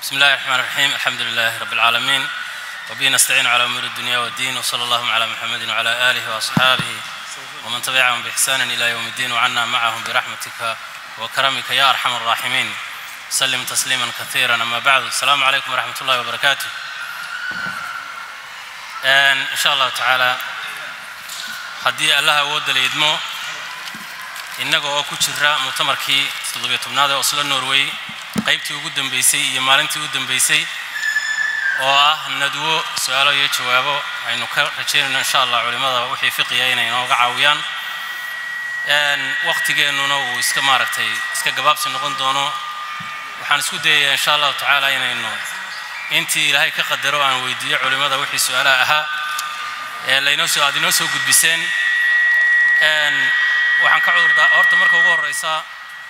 بسم الله الرحمن الرحيم الحمد لله رب العالمين وبه نستعين على أمور الدنيا والدين وصلى الله على محمد وعلى آله وأصحابه ومن تبعهم بإحسان إلى يوم الدين وعنا معهم برحمتك وكرمك يا أرحم الراحمين سلم تسليما كثيرا أما بعد السلام عليكم ورحمة الله وبركاته إن شاء الله تعالى haddii allaha awoodda la idmo innaga oo ku jira muctamarkii toddobiyo tobnaad ee oslo norway qaybtii ugu dambaysay iyo maalintii ugu dambaysay oo ah nadwo su-aalo iyo jawaabo aynu ka rajaynayno insha allah culimmada wixii fiqiya inay inooga caawiyaan wakhtigeennuna uu iska maaragtay iska gabaabsi noqon doono waxaan isku dayayaa insha allahu tacaala inaynu intii ilaahay ka qadaro aan weydiiyo culimmada wixii su-aalaha ahaa ee laynoo soo aad inoo soo gudbiseen waxaan ka cudurdaa horta marka ugu horreysa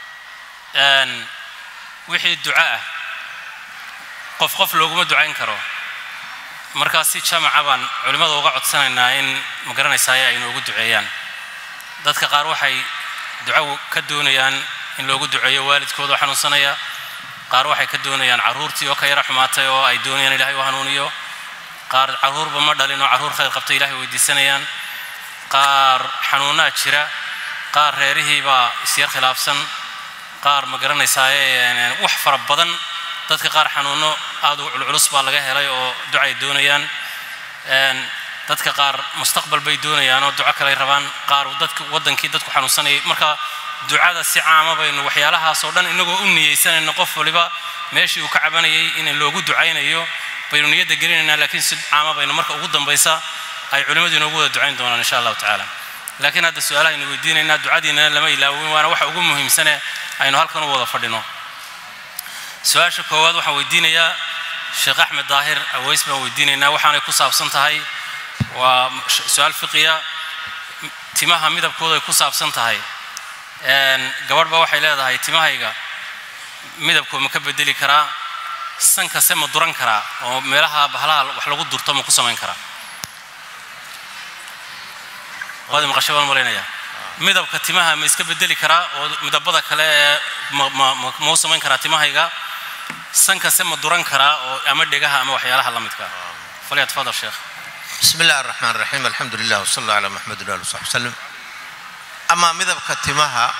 wixii duco ah qof qof looguma ducayn karo markaas si jamaca baan culimmada uga codsanaynaa in ma garanaysaaye ay inoogu duceeyaan dadka qaar waxay duco ka doonayaan in loogu duceeyo waalidkooda xanuunsanaya qaar waxay ka doonayaan carruurtii oo ka yara xumaatay oo ay doonayaan ilahay u hanuuniyo qaar carruurba ma dhalin oo carruur khayr qabta ilahay weydiisanayaan qaar xanuunnaa jira qaar reerihiibaa isyar khilaafsan qaar ma garanaysaaye wax fara badan dadka qaar xanuunno aad u culculus baa laga helay oo ducay doonayaan dadka qaar mustaqbal bay doonayaan oo duco kaley rabaan qaar dadka waddankii dadku xanuunsanayay marka ducada si caama baynu waxyaalahaasoo dhan inagoo u niyeysanayno qof waliba meeshii uu ka cabanayay in loogu ducaynayo baynu niyadda gelinaynaa laakiin si caama baynu marka ugu dambaysa ay culimmadu inoogu wada ducayn doonaan insha allahu tacaala laakiin hadda su-aalaha aynu weydiinaynaa ducadiinana lama ilaawin waana waxa ugu muhiimsane aynu halkan u wada fadhino su-aasha koowaad waxaan weydiinayaa sheekh axmed daahir aweys baan weydiinaynaa waxaanay ku saabsan tahay waa su-aal fiqiya timaha midabkooda ay ku saabsan tahay gabadh ba waxay leedahay timahayga midabkoo ma ka bedeli karaa sankase ma duran karaa oo meelaha bahalaha wax lagu durto ma ku samayn karaa waad maqashay baan malaynaya midabka timaha ma iska bedeli karaa oo midabada kale ee ma u samayn karaa timahayga sankase ma duran karaa oo ama dhegaha ama waxyaalaha la midka falyatfadal sheekh بسم الله الرحمن الرحيم الحمد لله وصلى الله على محمد وآله وصحبه وسلم أما midabka timaha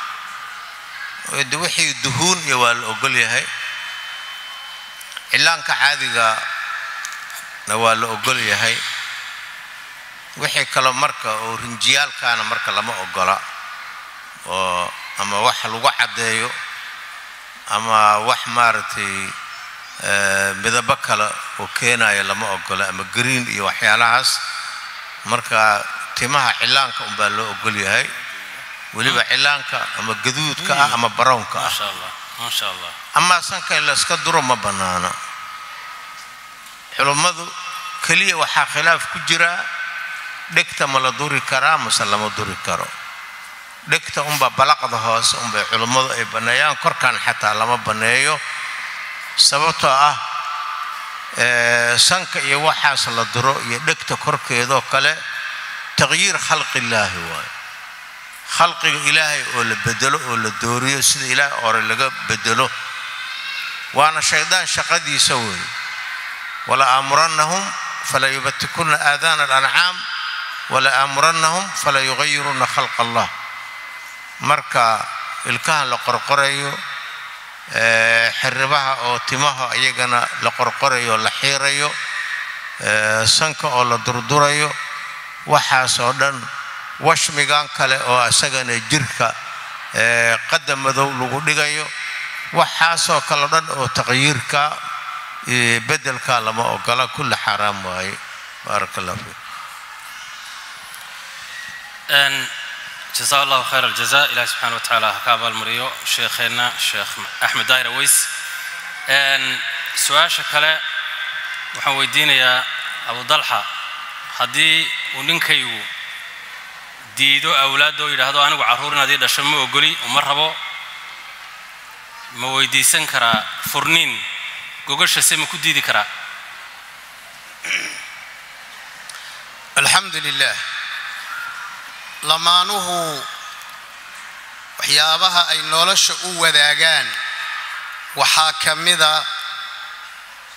de wixii duhuun iyo waa la ogol yahay cilaanka caadigana waa la ogol yahay wixii kale marka oo rinjiyaalkaana marka lama ogola oo ama wax lagu caddeeyo ama wax maaragtay midabo kale oo keenaya lama ogola ama green iyo waxyaalahaas marka timaha cilaanka unbaa loo ogol yahay weliba cilaanka ama gaduudka ah ama barownka ah maasha allah maasha allah amaa sanka in layska duro ma bannaano culummadu keliya waxaa khilaaf ku jira dhegta ma la duri karaa mase lama duri karo dhegta unbaa balaqda hoose unbay culummadu ay banneeyaan korkan xataa lama banneeyo sababtoo ah sanka iyo waxaas la duro iyo dhegta korkeedoo kale taqyiir khalqillaahi waayo khalqiga ilaahay oo la bedelo oo la dooriyo sida ilaahay ore laga bedelo waana shaydaan shaqadiisa weeye wala aamurannahum fala yubatikunna aadaana alancaam wala aamurannahum fala yugayirunna khalqa allah marka ilkahan la qorqorayo xiribaha oo timaha iyagana la qorqorayo la xiirayo sanka oo la durdurayo waxaasoo dhan washmigan kale oo isagana jirka qadam madow lagu dhigayo waxaasoo kale dhan oo taqyiirka bedelka lama ogola kulli xaaraam waaye baaraka allah fiik جزاه الله خير الجزاء إلهي سبحانه وتعالى هكاب المريو شيخنا شيخ أحمد داير ويس أن سؤال شكله waxaan weydiinayaa abu dalxa haddii uu ninkaygu diido awlaadda oo yidhaahdo anigu carruur inaad ii dhasho ma ogoli uma rabo ma weydiisan karaa furniin gogashase ma ku diidi karaa alxamdu lilah lamaanuhu waxyaabaha ay nolosha u wadaagaan waxaa ka mida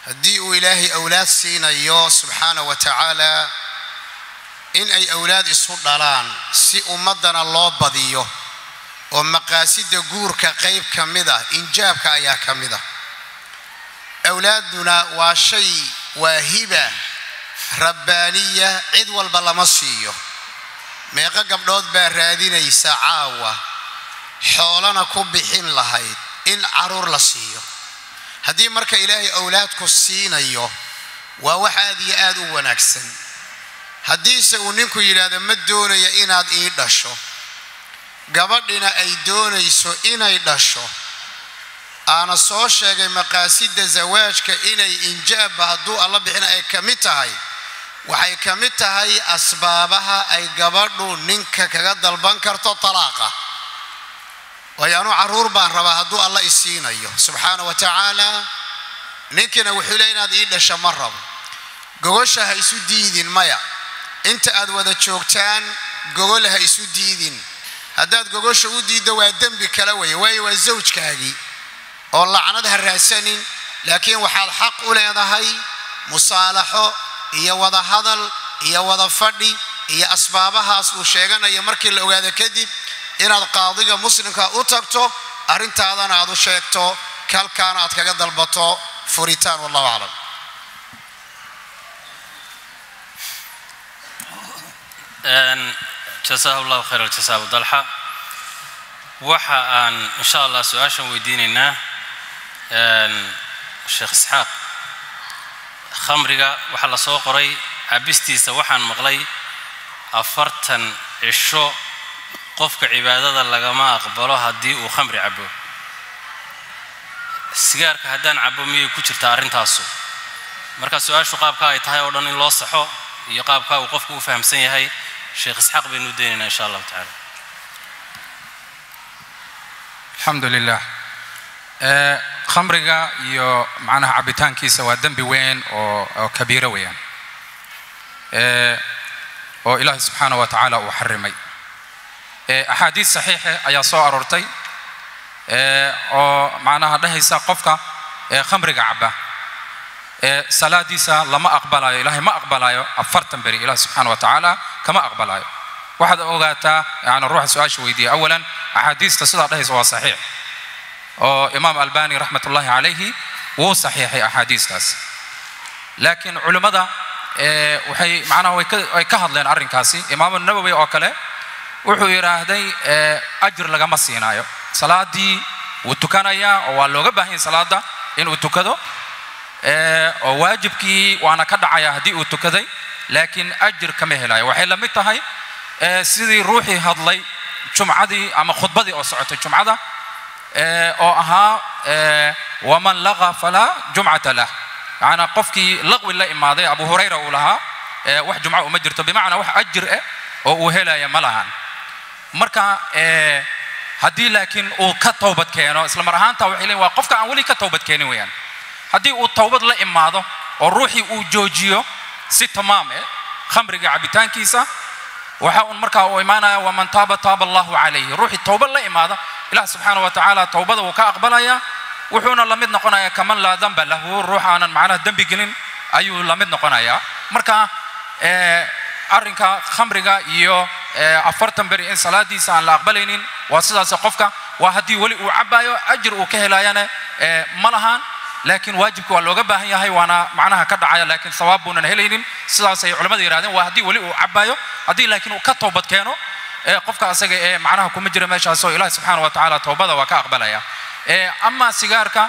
haddii uu ilaahay awlaad siinayo subxaana wa tacaala in ay awlaad isu dhalaan si ummaddana loo badiyo oo maqaasida guurka qayb ka mid ah injaabka ayaa ka mid ah awlaadduna waa shay waa hiba rabbaaniya cid walba lama siiyo meeqo gabdhood baa raadinaysa caawa xoolana ku bixin lahayd in caruur la siiyo haddii marka ilaahay awlaadku siinayo waa wax aad iyo aad u wanaagsan haddiise uu ninku yidhaahdo ma doonaya inaad ii dhasho gabadhina ay doonayso inay dhasho aana soo sheegay maqaasida zawaajka inay injaabba hadduu alla bixina ay ka mid tahay waxay ka mid tahay asbaabaha ay gabadhu ninka kaga dalban karto talaaqa waayo anuu carruur baan rabaa hadduu alla isiinayo subxaana wa tacaala ninkiina wuxuu le inaad ii dhasha ma rabo gogosha ha isu diidin maya inta aad wada joogtaan gogol ha isu diidin haddaad gogosha u diiddo waa dembi kala weye waayo waa zawjkaagii oo lacnad ha raadsanin laakiin waxaad xaq u leedahay musaalaxo iyo wada hadal iyo wada fadhi iyo asbaabahaas uu sheeganayo markii la ogaado kadib inaad qaadiga muslimka u tagto arrintaadana aad u sheegto kalkaana aad kaga dalbato furitaan wallahu aclam jasaahu llahu khayr aljasa abu dalxa waxa aan insha allah su-aashan weydiinaynaa sheekh isxaaq khamriga waxaa la soo qoray cabistiisa waxaan maqlay afartan cisho qofka cibaadada lagama aqbalo haddii uu khamri cabo sigaarka haddaan cabo miyay ku jirtaa arrintaasu marka su-aashu qaabka ay tahay oo dhan in loo saxo iyo qaabka uu qofku u fahamsan yahay sheekh isxaaq baynu u daynaynaa insha allahu tacala alxamdu lilah khamriga iyo macnaha cabitaankiisa waa dembi weyn oo oo kabiiro weeyaan oo ilaahay subxaana wa tacaala uu xarimay axaadiis saxiixe ayaa soo aroortay oo macnaha dhehaysa qofka khamriga caba salaadiisa lama aqbalayo ilaahay ma aqbalayo afartan beri ilaah subxaana wa tacaala kama aqbalayo waxaad ogaataa yani ruuxa su-aasha weydiiya awalan axaadiista sidaa dhehaysa waa saxiix oo imaam albani raxmat ullahi calayhi wuu saxiixay axaadiistaas laakiin culimmada waxay macnaha way ka hadleen arrinkaasi imaamu nawowi oo kale wuxuu yidhaahday ajir lagama siinaayo salaadii wuu tukanayaa oo waa looga baahan yahay salaada inuu tukado oo waajibkii waana ka dhacaya haddii uu tukaday laakiin ajir kama helayo waxay la mid tahay sidii ruuxii hadlay jumcadii ama khudbadii oo socotay jumcada oo ahaa waman laqa falaa jumcata lah macnaa qofkii laqwi la imaaday abu hurayra uu lahaa wax jumco uma jirto bimacnaa wax ajir eh oo uu helaya ma lahan marka haddii laakiin uu ka towbad keeno isla mar ahaanta waxay leeyiin waa qofka aan weli ka towbad keenin weeyaan haddii uu towbad la imaado oo ruuxii uu joojiyo si tamaam eh khamriga cabitaankiisa waxa uun markaa uu imaanaya waman taaba taaba allahu calayhi ruuxii towbad la imaada ilah subxaana wa tacaala towbada wuu ka aqbalaya wuxuuna la mid noqonayaa kaman laa damba lahu ruux aanan macnaha dembi gelin ayuu la mid noqonayaa marka arrinka khamriga iyo afartan beri in salaadiisa aan la aqbalaynin waa sidaas qofka waa haddii weli uu cabayo ajir uu ka helayana ma lahaan laakiin waajibka waa looga baahan yahay waana macnaha ka dhacaya laakiin sawaab buunan helaynin sidaasay culimmada yidhahdeen waa haddii weli uu cabayo haddii laakiin uu ka toobad keeno qofka asaga ee macnaha kuma jira meeshaas oo ilahi subxaana wa tacaala toobada waa ka aqbalaya ama sigaarka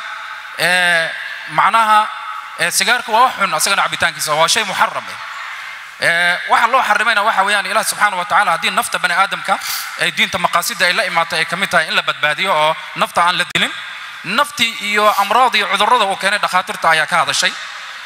macnaha sigaarka waa wax xun asagana cabitaankiisa waa shay muxaram waxa loo xarimayna waxa weeyaan ilaah subxaana wa tacaala haddii nafta bani aadamka ay diinta maqaasida ay la imaatay ay ka mid tahay in la badbaadiyo oo nafta aan la dilin naftii iyo amraad iyo cudurrada uu keenay dhakhaatiirta ayaa ka hadashay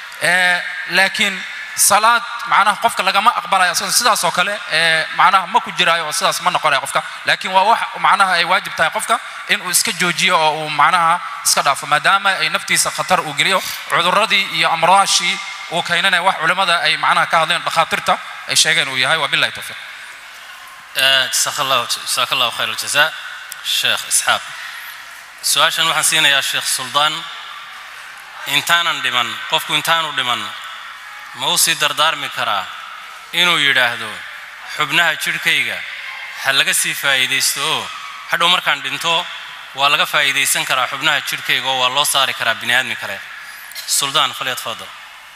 laakiin salaad macnaha qofka lagama aqbalayo asagoo sidaas oo kale macnaha ma ku jiraayo oo sidaas ma noqonayo qofka laakiin waa wax macnaha ay waajib tahay qofka inuu iska joojiyo oo uu macnaha iska dhaafo maadaama ay naftiisa khatar uu geliyo cudurradii iyo amraashii uu keenanaya wax culimmada ay macnaha ka hadleen dhakhaatiirta ay sheegeen uu yahay wabillahi tawfiiq jasaaka allahu jasaaka allahu khayr aljazaa sheekh isxaaq su-aashan waxaan siinayaa sheekh suldaan intaanan dhiman qofku intaanu dhiman ma u sii dardaarmi karaa inuu yidhaahdo xubnaha jidhkayga ha laga sii faa'iidaysto oo hadhow markaan dhinto waa laga faa'iidaysan karaa xubnaha jidhkayga oo waa loo saari karaa bini aadmi kale suldaan falyatfadal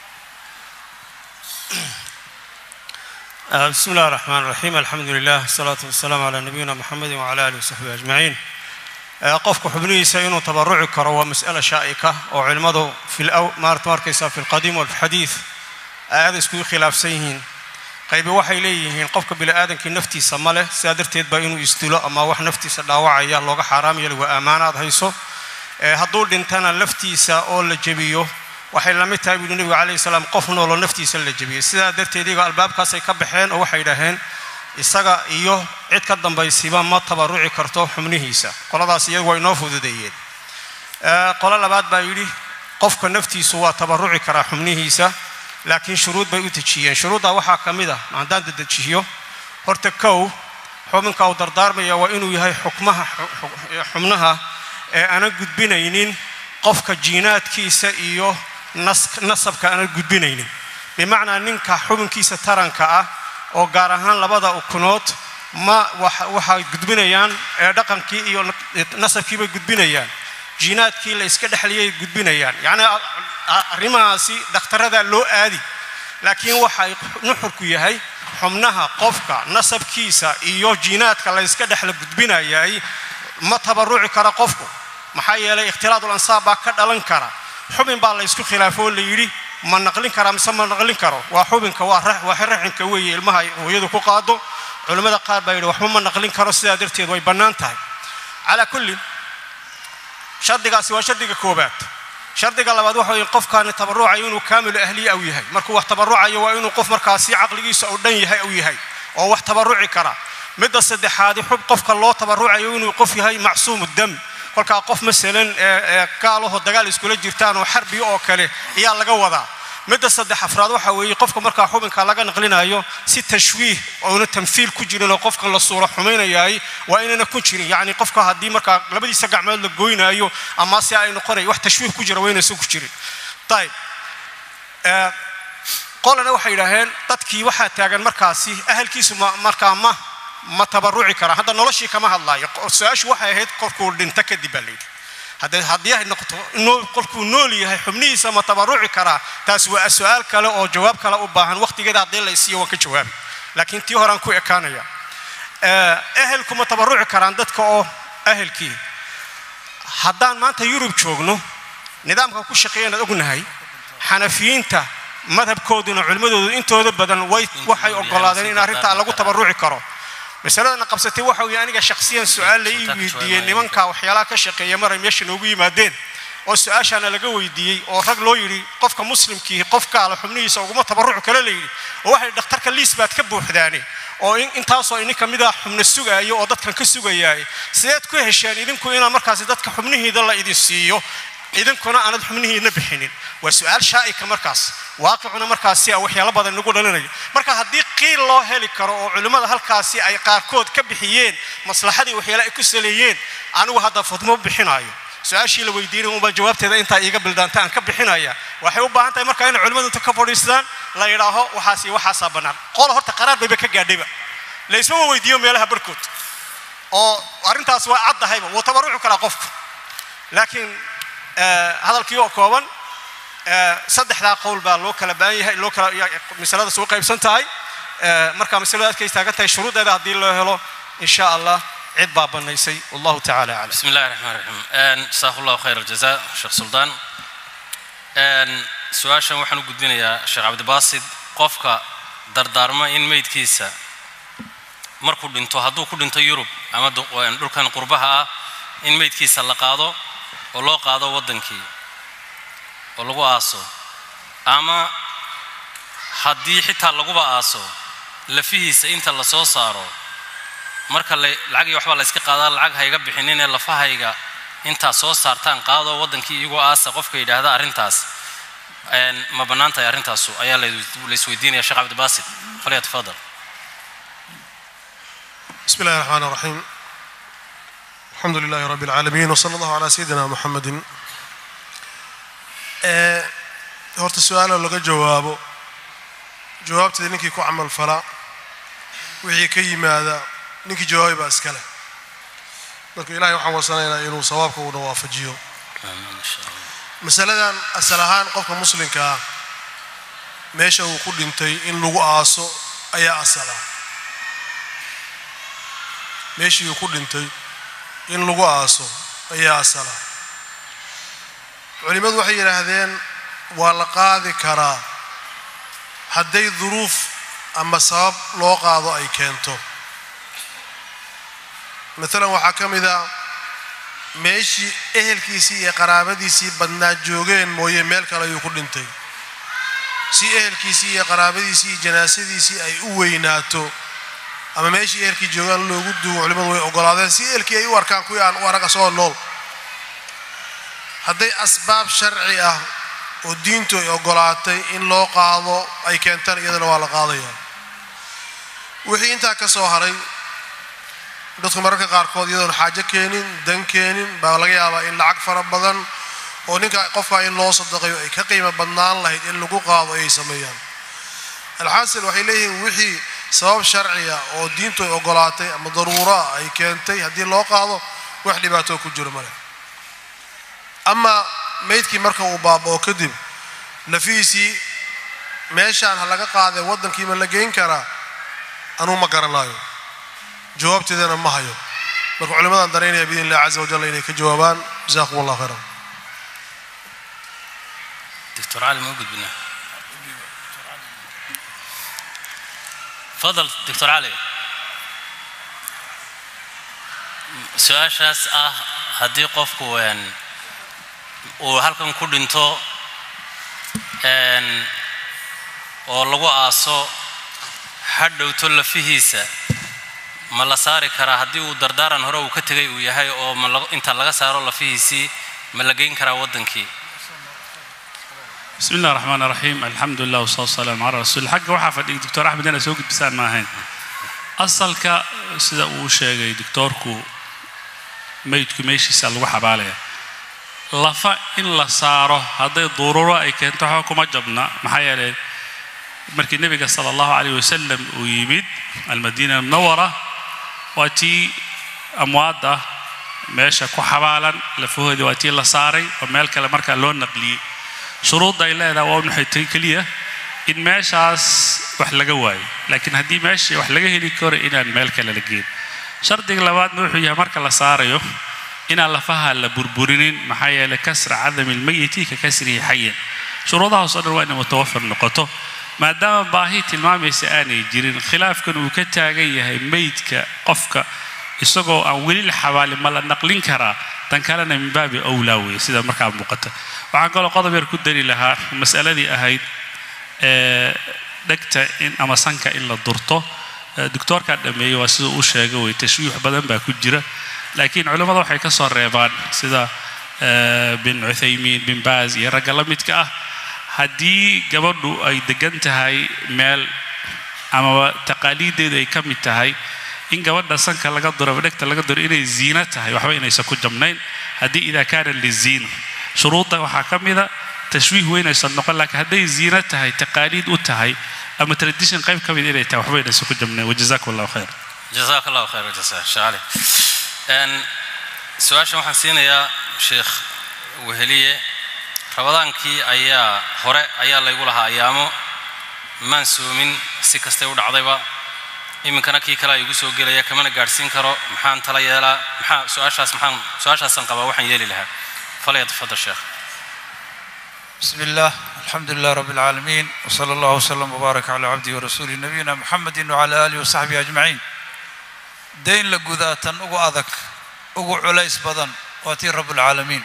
بسم الله الرحمن الرحيم الحمد لله والصلاة والسلام على نبينا محمد وعلى آله وصحبه أجمعين qofku xubnihiisa inuu tabaruci karo waa mas'ala shaa'ika oo culimmadu maarta markaysa fi lqadiim walxadiid aada iskugu khilaafsan yihiin qaybi waxay leeyihiin qofka bini'aadankii naftiisa ma leh sidaa darteed baa inuu isdilo ama wax naftiisa dhaawacaya looga xaaraam yeeli waa ammaanaad hayso hadduu dhintana laftiisa oo la jebiyo waxay la mid tahay buuhi nebigu calayhi salaam qof nooloo naftiisa la jebiyey sidaa darteed iyaga albaabkaasay ka baxeen oo waxay yidhaaheen isaga iyo cid ka dambaysiba ma tabaruci karto xubnihiisa qoladaas iyagu waa inoo fududeeyeen qolo labaad baa yidhi qofka naftiisu waa tabaruci karaa xubnihiisa laakiin shuruud bay u dejiyeen shuruuddaa waxaa ka mid ah haddaan dadejiyo horta kow xubinka uu dardaarmaya waa inuu yahay xukmaha xubnaha ee aanan gudbinaynin qofka jiinaadkiisa iyo nasabka aanan gudbinaynin bimacnaa ninka xubinkiisa taranka ah oo gaar ahaan labada ukunood ma waxay gudbinayaan ee dhaqankii iyo nasabkiibay gudbinayaan jiinaadkii la iska dhexliyay gudbinayaan yacni arrimahaasi dakhtaradaa loo aadi laakiin waxay nuxurku yahay xubnaha qofka nasabkiisa iyo jiinaadka la yska dhexla gudbinayay ma tabaruci kara qofku maxaa yeelay ikhtilaadul ansaab baa ka dhalan kara xubin baa la ysku khilaafo oo la yidhi ma naqlin karaa mise ma naqlin karo waa xubinka waa raxinka weeye ilmaha hooyadu ku qaado culimmada qaar baa yidhi waxba ma naqlin karo sidaa darteed way bannaan tahay calaa kullin shardigaasi waa shardiga koobaad shardiga labaad waxa weye qofkaani tabarucayo inuu kaamilu ahliya u yahay markuu wax tabarucayo waa inuu qof markaasi caqligiisa oo dhan yahay u yahay oo wax tabaruci kara midda saddexaadi xub qofka loo tabarucayo inuu qof yahay macsuumu dam kolkaa qof masalan gaalaho dagaal iskula jirtaan oo xarbi oo kale ayaa laga wadaa midda saddex afraad waxa weeye qofka markaa xubinka laga naqlinayo si tashwiih oona tamfiil ku jirin oo qofkan la suuro xumaynayaay waa inayna ku jirin yacni qofka haddii markaa labadiisa gacmood la goynaayo ama si ay noqonay wax tashwiih ku jira waa inaysan ku jirin ayib qolana waxay yidhaaheen dadkii waxaa taagan markaasi ahalkiisu markaa ma ma tabaruci karaa hadda noloshii kama hadlaayo su-aashu waxay ahayd qofkuu dhinto kadib baa layidhi haddii ay noqoto qofkuu nool yahay xubnihiisa ma tabaruci karaa taas waa su-aal kale oo jawaab kale u baahan waqtigeeda haddii la isiiyo waan ka jawaabi laakiin tii horaan ku ekaanaya ehelku ma tabaruci karaan dadka oo ehelkii haddaan maanta yurub joogno nidaamka ku shaqeeyan ad ognahay xanafiyiinta madhabkooduna culimmadoodu intooda badan way waxay ogolaadeen in arrintaa lagu tabaruci karo masaladana qabsatay waxa weye aniga shakhsiyan su-aal la ii weydiiyey nimanka waxyaalaha ka shaqeeya maray meesha noogu yimaadeen oo su-aashaana laga weydiiyey oo rag loo yidhi qofka muslimkii qofkaala xubnihiisa uguma tabarucu kale la yidhi oo waxay dhakhtarka liis baad ka buuxdaane oo intaasoo ininka mida xubno sugaayo oo dadkan ka sugayaay sideed ku hesheen idinku inaan markaasi dadka xubnihiida la idin siiyo idinkuna aanad xubnihiina bixinin waa su-aal shaa'ika markaas waaqicuna markaasi a waxyaalo badan nagu dhalinayo marka haddii qiil loo heli karo oo culimmada halkaasi ay qaarkood ka bixiyeen maslaxadii waxyaale ay ku saleeyeen anigu hadda fudmo bixinaayo su-aashii la weydiinay unbaa jawaabteeda intaa iiga bildaanta aan ka bixinaya waxay u baahan tahay marka inay culimmadu inta ka fadhiistaan la yidhaaho waxaasi waxaasaa bannaan qola horta qaraar bayba ka gaadhayba laysmama weydiiyo meelaha barhkood oo arrintaas waa caddahayba wuu tabaruci karaa qofku laakiin hadalkii oo kooban saddexdaa qowl baa loo kala baahan yahay loo kala masaladaas u qaybsan tahay marka masalada adkay taagan tahay shuruudeeda haddii loo helo in sha allah cid baa bannaysay wallahu tacala aclam بسم الله الرحمن الرحيم جزاك الله خير الجزاء شيخ سلطان su-aashan waxaan u gudbinayaa sheekh cabdibaasid qofka dardaarma in meydkiisa markuu dhinto hadduu ku dhinto yurub ama dhulkan qurbaha ah in meydkiisa la qaado oo loo qaado waddankii oo lagu aaso ama haddii xitaa laguba aaso lafihiisa inta la soo saaro marka lacag iyo waxbaa la yska qaadaa lacag hayga bixinin ee lafahayga intaa soo saartaan qaadoo waddankii iyagoo aasa qofka yidhaahda arrintaas ma bannaan tahay arrintaasu ayaa la isweydiinaya sheekh cabdibaasid falyatafadal بسم الله الرحمن الرحيم الحمد لله رب العالمين وصلى الله على سيدنا محمد ee horta su-aalo laga jawaabo jawaabteeda ninkii ku camal fala wixii ka yimaada ninkii jawaabay baa iskale marka ilahay waxaan warsanaynaa inuu sawaabka uuna waafajiyo amiin insha allah masaladan asal ahaan qofka muslimka ah meesha uu ku dhintay in lagu aaso ayaa asal ah meeshii uu ku dhintay in lagu aaso ayaa asal ah culimmadu waxay yidhaahdeen waa la qaadi karaa hadday duruuf ama sabab loo qaado ay keento maalan waxaa ka mid a meeshii ehelkiisii iyo qaraabadiisii badnaa joogeen mooye meel kale ayuu ku dhintay si ehelkiisii iyo qaraabadiisii iyo janaasadiisii ay u weynaato ama meeshii ehelkii joogaan loogu duugo culimmadu way ogolaadeen si ehelkii ay u arkaan kuwii aan u arag asagoo nool hadday asbaab sharci ah oo diintu ay ogolaatay in loo qaado ay keentaan iyadana waa la qaadayaa wixii intaa ka soo haray dadku mararka qaarkood iyadoon xaajo keenin dan keenin baa laga yaabaa in lacag fara badan oo ninka qofkaa in loo sadaqayo ay ka qiimo badnaan lahayd in lagu qaado ayay sameeyaan alxaasil waxay leeyihiin wixii sabab sharciya oo diintu ay ogolaatay ama daruuraa ay keentay haddii loo qaado wax dhibaatoo ku jiro male ama meydkii marka uu baaba'o kadib lafihiisii meeshaan ha laga qaadee waddankii ma la geyn karaa anuu ma garanaayo jawaabteedana ma hayo marka culimadan daraynaya biidn illahi caza wajalla inay ka jawaabaan jazakum allah khayran دكتور علي موجود بنا تفضل دكتور علي su-aashaas ah haddii qofku een, uu halkan ku dhinto een, oo lagu aaso hadhowto lafihiisa ma la saari karaa haddii uu dardaaran hore uu ka tegay uu yahay oo ma la- inta laga saaro lafihiisii ma la geyn karaa waddankii بسم الله الرحمن الرحيم الحمد لله والصلاة والسلام على رسول الله حق waxaa fadhiyay دكتور أحمد أنا soo gudbisaan ma ahayn asalka sida uu sheegay doctorku meydku meeshiisa lagu xabaalaya lafa in la saaro hadday duruuro ay keento waxba kuma jabna maxaa yeelay markii nebiga sala allahu calayh wasalam uu yimid almadiina munawara waa tii amwaadda meesha ku xabaalan lafahoodii waa tii la saaray oo meel kale markaa loo naqliyey shuruudda ay leedahay waa maxay tahay keliya in meeshaas wax laga waayo laakiin haddii meeshii wax laga heli karo inaan meel kale la geyn shardiga labaadna wuxuu yahay marka la saarayo inaan lafaha la burburinin maxaa yeelay kasra cadami lmayiti ka kasrihi xayan shuruudahaas oo dhan waa inay mutawafir noqoto maadaama baahi tilmaamaysa aanay jirin khilaafkan uu ka taagan yahay meydka qofka isagoo aan weli la xabaalin ma la naqlin karaa tan kalena min baabi owlaa weeye sida markaa muuqata waxaan kaloo qodob yar ku dari lahaa masaladii ahayd ee dhegta in ama sanka in la durto ee doctoorkaa dhameeyey waa sida uu sheegay wey tashwiix badan baa ku jira laakiin culimmada waxay ka soo reebaan sida ee, bin cuthaymiin bin baaz iyo ragga la midka ah haddii gabadhu ay degan tahay meel amaba taqaaliiddeedu ay ka mid tahay in gabadha sanka laga duro ama dhegta laga duro inay ziino tahay waxba inaysan ku jabnayn haddii idaa kaana liziina shuruudda waxaa ka mida tashwiih weynaysan noqon laakiin hadday ziino tahay taqaaliid u tahay ama tradition qayb ka mid inay tahay waxba inaysan ku jabnayn wajazakum allahu khayr jazaak allahu khayr wajasa sheekh cali Een, su-aashan waxaan siinayaa sheekh weheliye rabadaankii ayaa hore ayaa laygu lahaa ayaamo maan soomin si kastay u dhacdayba iminkana kii kale igu soo gelaya kamana gaadhsiin karo maxaan tala yeelaa maxaa su-aashaas maxaan su-aashaasaan qabaa waxaan yeeli lahaa falyatafadal sheekh بسم الله الحمد لله رب العالمين وصلى الله وسلم وبارك على عبده ورسوله نبينا محمد وعلى آله وصحبه أجمعين دين لقذاتا أقو أذك أقو عليس بدن واتي رب العالمين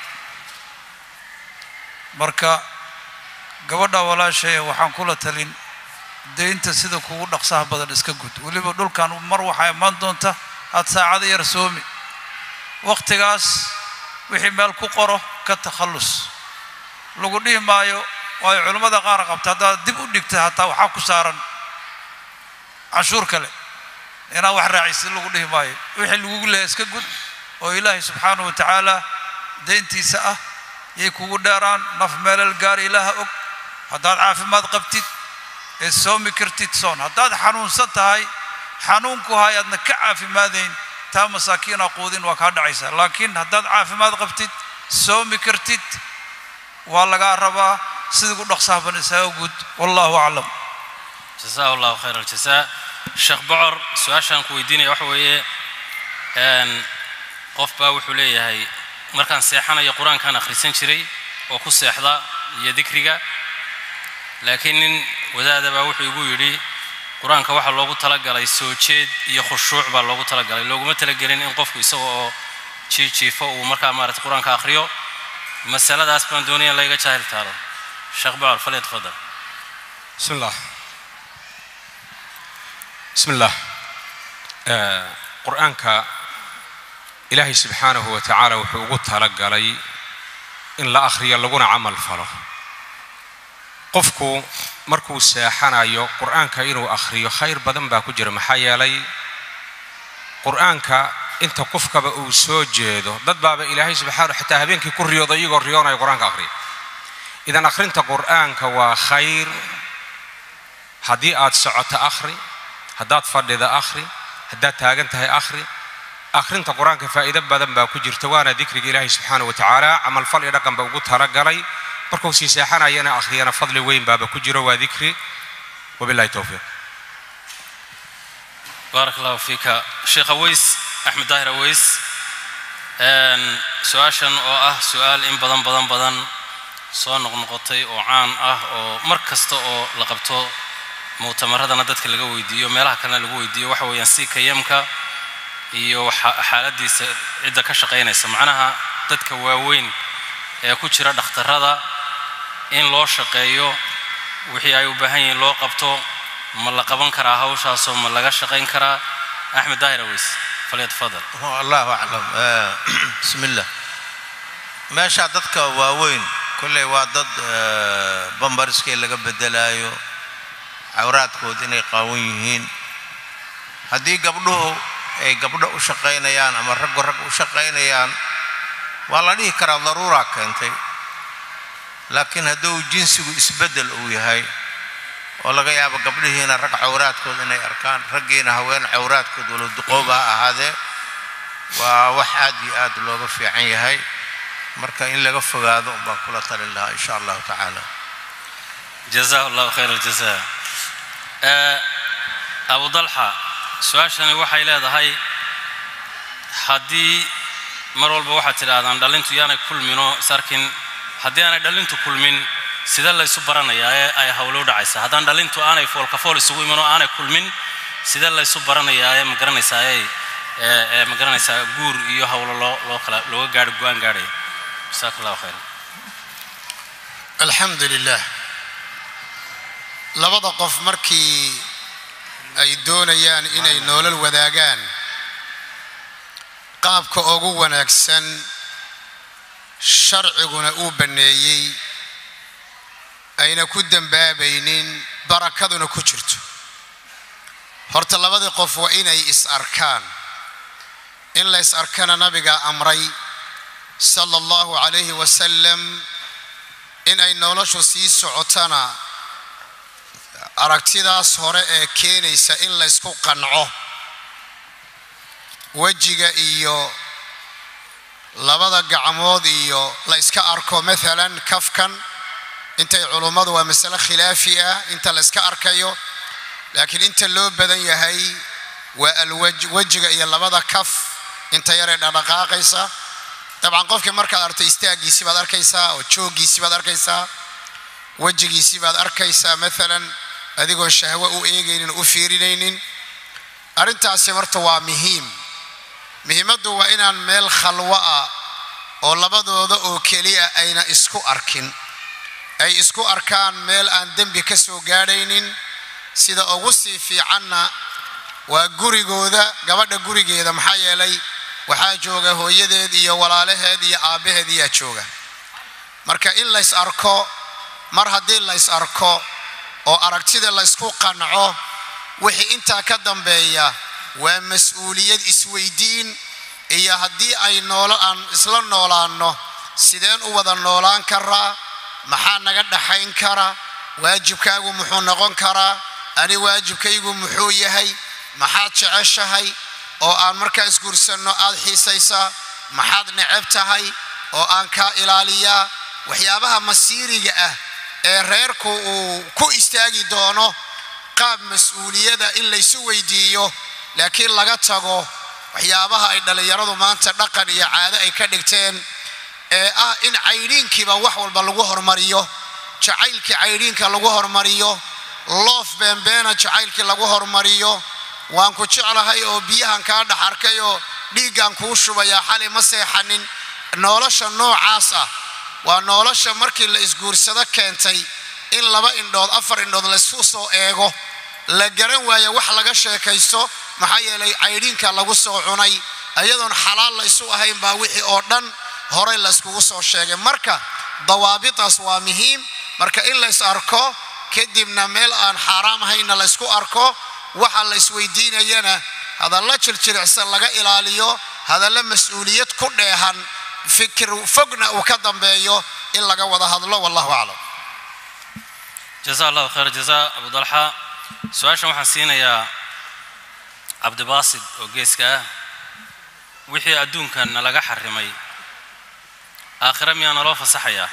مركا gabadha walaashay waxaan kula talin deynta sida kugu dhaqsaha badan iska gud weliba dhulkan mar waxaa imaan doonta aad saacada yar soomi wakhtigaas wixii meel ku qoro ka takhallus lagu dhihi maayo waayo culimmada qaar qabta haddaad dib u dhigta hataa waxaa ku saaran canshuur kale inaa wax raacaysid lagu dhihi maayo wixii lagugu leehay iska gud oo ilaahay subxaanahu wa tacaala deyntiisa ah yay kugu dheeraan naf meelal gaar ilaaha og haddaad caafimaad qabtid ee soomi kartid soon haddaad xanuunsan tahay xanuunku hay aadna ka caafimaadayn taa masaakiina quudin waa kaa dhacaysaa laakiin haddaad caafimaad qabtid soomi kartid waa lagaa rabaa sida ugu dhaqsahaban isaga guud wallahu aclam jasaa allahu khayr aljasaa sheekh bocor su-aashaan ku weydiinaya waxa weeye n qof baa wuxuu leeyahay markaan seexanayo qur-aankaan akhrisan jiray oo ku seexda iyo dikriga laakiin nin wadaada baa wuxuu igu yidhi qur-aanka waxaa loogu talagalay soo jeed iyo khushuuc baa loogu talagalay looguma talagelin in qofku isaga oo jiijiifo uu markaa maarata qur-aanka akhriyo masaladaas baan doonaya in layga jaahil taalo sheekh bocor falyatafadal بسم الله بسم الله آه، قرآنك إلهي سبحانه وتعالى وحوقه تلقلي إن لا أخري لغونا عمل فلو قفكو مركو ساحنا يو قرآنك إنو أخري خير بدن باكو جرى محايا لي قرآنك انت قفك بأو سوجيدو ضد باب إلهي سبحانه حتى هبينك كل رياضة يقول رياضة قرآنك أخري إذا أخرنت قرآنك وخير haddii aad socoto akhri haddaad fadhida akhri haddaad taagan tahay akhri akhrinta qur-aanka faa'iido badan baa ku jirta waana dikriga ilaahay subxaana wa tacaala camalfal iyo dhaqan ba ugu talagalay markuu sii seexanayana akhriyana fadli weyn baaba ku jiro waa dikri wabillahi towfiiq baarak allahu fiika sheekh aweys axmed daahir aweys n su-aashan oo ah su-aal in badan badan badan soo noqnoqotay oo caan ah oo mar kasta oo la qabto mu'tamaradana dadka laga weydiiyo meelaha kalena lagu weydiiyo waxa weeyaan si kayamka iyo waxa- xaaladiisa cidda ka shaqaynaysa macnaha dadka waaweyn ee ku jira dhakhtarrada in loo shaqeeyo wixii ay u baahan yihiin loo qabto ma la qaban karaa hawshaasoo ma laga shaqayn karaa axmed daahir aweys falyatafadal allahu aclam Eh, bismillah meesha dadka waaweyn kolley waa dad eh, bambariskii laga bedelaayo cawraadkood inay qaawan yihiin haddii gabdhuhu ay gabdho u shaqaynayaan ama raggu rag u shaqaynayaan waa la dhihi karaa daruuraa keentay laakiin hadduu jinsigu isbeddel uu yahay oo laga yaabo gabdhihiina rag cawraadkood inay arkaan raggiina haween cawraadkood walow duqooba ha ahaadee waa wax aad iyo aad looga fiican yahay marka in laga fogaado un baan kula talin lahaa insha allahu tacaala جزاه الله خير الجزاء آه، أبو ضلحة su-aashani waxay leedahay haddii mar walba waxaad tidhaahdaan dhalintu yaanay kulminoo isarkin haddii aanay dhalintu kulmin sida laysu baranayaa ee ay hawlo u dhacaysa haddaan dhalintu aanay foolkafool isugu iman oo aanay kulmin sida laysu baranayaa ee magaranaysaa ee ee magaranaysaa guur iyo hawlo loo loo kala looga gaadho go-aan gaadhaya jasaaka allahu khayr alxamdu lilah labada qof markii ay doonayaan inay noolal wadaagaan qaabka ugu wanaagsan sharciguna uu banneeyey ayna ku dembaabaynin barakaduna ku jirto horta labadii qof waa inay is arkaan in la is arkana nabiga amray sala allahu calayhi wasalam in ay noloshu sii socotana aragtidaas hore ee keenaysa in laysku qanco wejiga iyo labada gacmood iyo la yska arko maalan kafkan intay culummadu waa masale khilaafi ah inta la yska arkayo laakiin inta loo badan yahay waa alwaj wejiga iyo labada kaf inta yaree dhaqdhaqaaqaysa dabcan qofkii markaad arto istaaggiisii baad arkaysaa oo jooggiisii baad arkaysaa wejigiisii baad arkaysaa maalan adigoon shahwo u eegaynin u fiirinaynin arrintaasi marta waa muhiim muhiimaddu waa inaan meel khalwo ah oo labadooda oo keliya ayna isku arkin ay isku arkaan meel aan dembi ka soo gaadhaynin sida ugu sii fiicanna waa gurigooda gabadha gurigeeda maxaa yeelay waxaa jooga hooyadeed iyo walaalaheed iyo aabbaheed iyaa jooga marka in lays arko mar haddii lays arko oo aragtida laysku qanco wixii intaa ka dambeeya waa mas-uuliyad isweydiin iyo haddii ay noolo aan isla noolaanno sideen u wada noolaan karaa maxaa naga dhaxayn kara waajibkaagu muxuu noqon karaa ani waajibkaygu muxuu yahay maxaad jeceshahay oo aan markaa isguursanno aad xiisaysaa maxaad neceb tahay oo aan kaa ilaaliyaa waxyaabaha masiiriga ah ee reerku uu ku istaagi doono qaab mas-uuliyada in laysu weydiiyo laakiin laga tago waxyaabaha ay dhallinyaradu maanta dhaqan iyo caado ay ka dhigteen ee ah in caydhiinkiiba wax walba lagu hormariyo jacaylkii caydhiinka lagu hormariyo loof beenbeena jacaylkii lagu hormariyo waan ku jeclahay oo biyahan kaa dhex arkay oo dhiiggan kuu shubayaa xali ma seexanin nolosha noocaas ah waa nolosha markii la isguursado keentay in laba indhood afar indhood laysku soo eego la garan waayo wax laga sheekaysto maxaa yeelay caydhiinka lagu soo cunay ayadoon xalaal laysu ahayn baa wixii oo dhan horey layskugu soo sheegay marka dawaabitaas waa muhiim marka in lays arko kadibna meel aan xaaraam ahaynna laysku arko waxa la isweydiinayana hadalla jirjiricsan laga ilaaliyo hadalla mas-uuliyad ku dheehan fikir fogna uu ka dambeeyo in laga wada hadlo wallahu aclam jaza allahu khayr jaza abu dalxa su-aashan waxaan siinayaa cabdibaasid oo geeska ah wixii adduunkana laga xarimay aakhira miyaa naloo fasaxayaa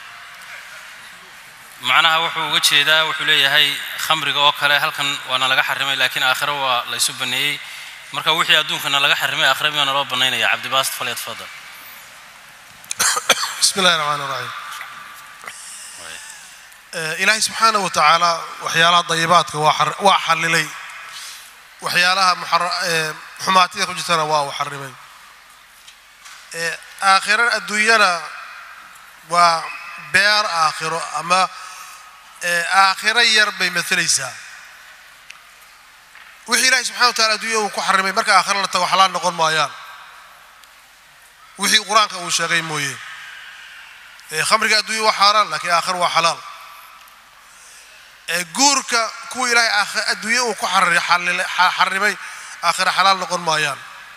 macnaha wuxuu uga jeedaa wuxuu leeyahay khamriga oo kale halkan waana laga xarimay laakiin aakhiro waa laysu baneeyey marka wixii adduunkana laga xarimay aakhira miyaa naloo banaynaya cabdibaasid falyatfadal بسم الله الرحمن الرحيم إلهي سبحانه وتعالى وحيالها ضيباتك وحللي وحيالها محر... حماتي كجتنا وحرمي آخر الدنيا وبير آخر أما آخر يربي مثليسا وحي إلهي سبحانه وتعالى الدنيا وكحرمي مركا آخر لتا وحلال نقول مايان wixii qur-aanka uu sheegay mooye khamriga adduunya waa xaaraan laakiin aakhir waa xalaal guurka kuwa ilaahay adduunye uu ku xarimay aakhira xalaal noqon maayaan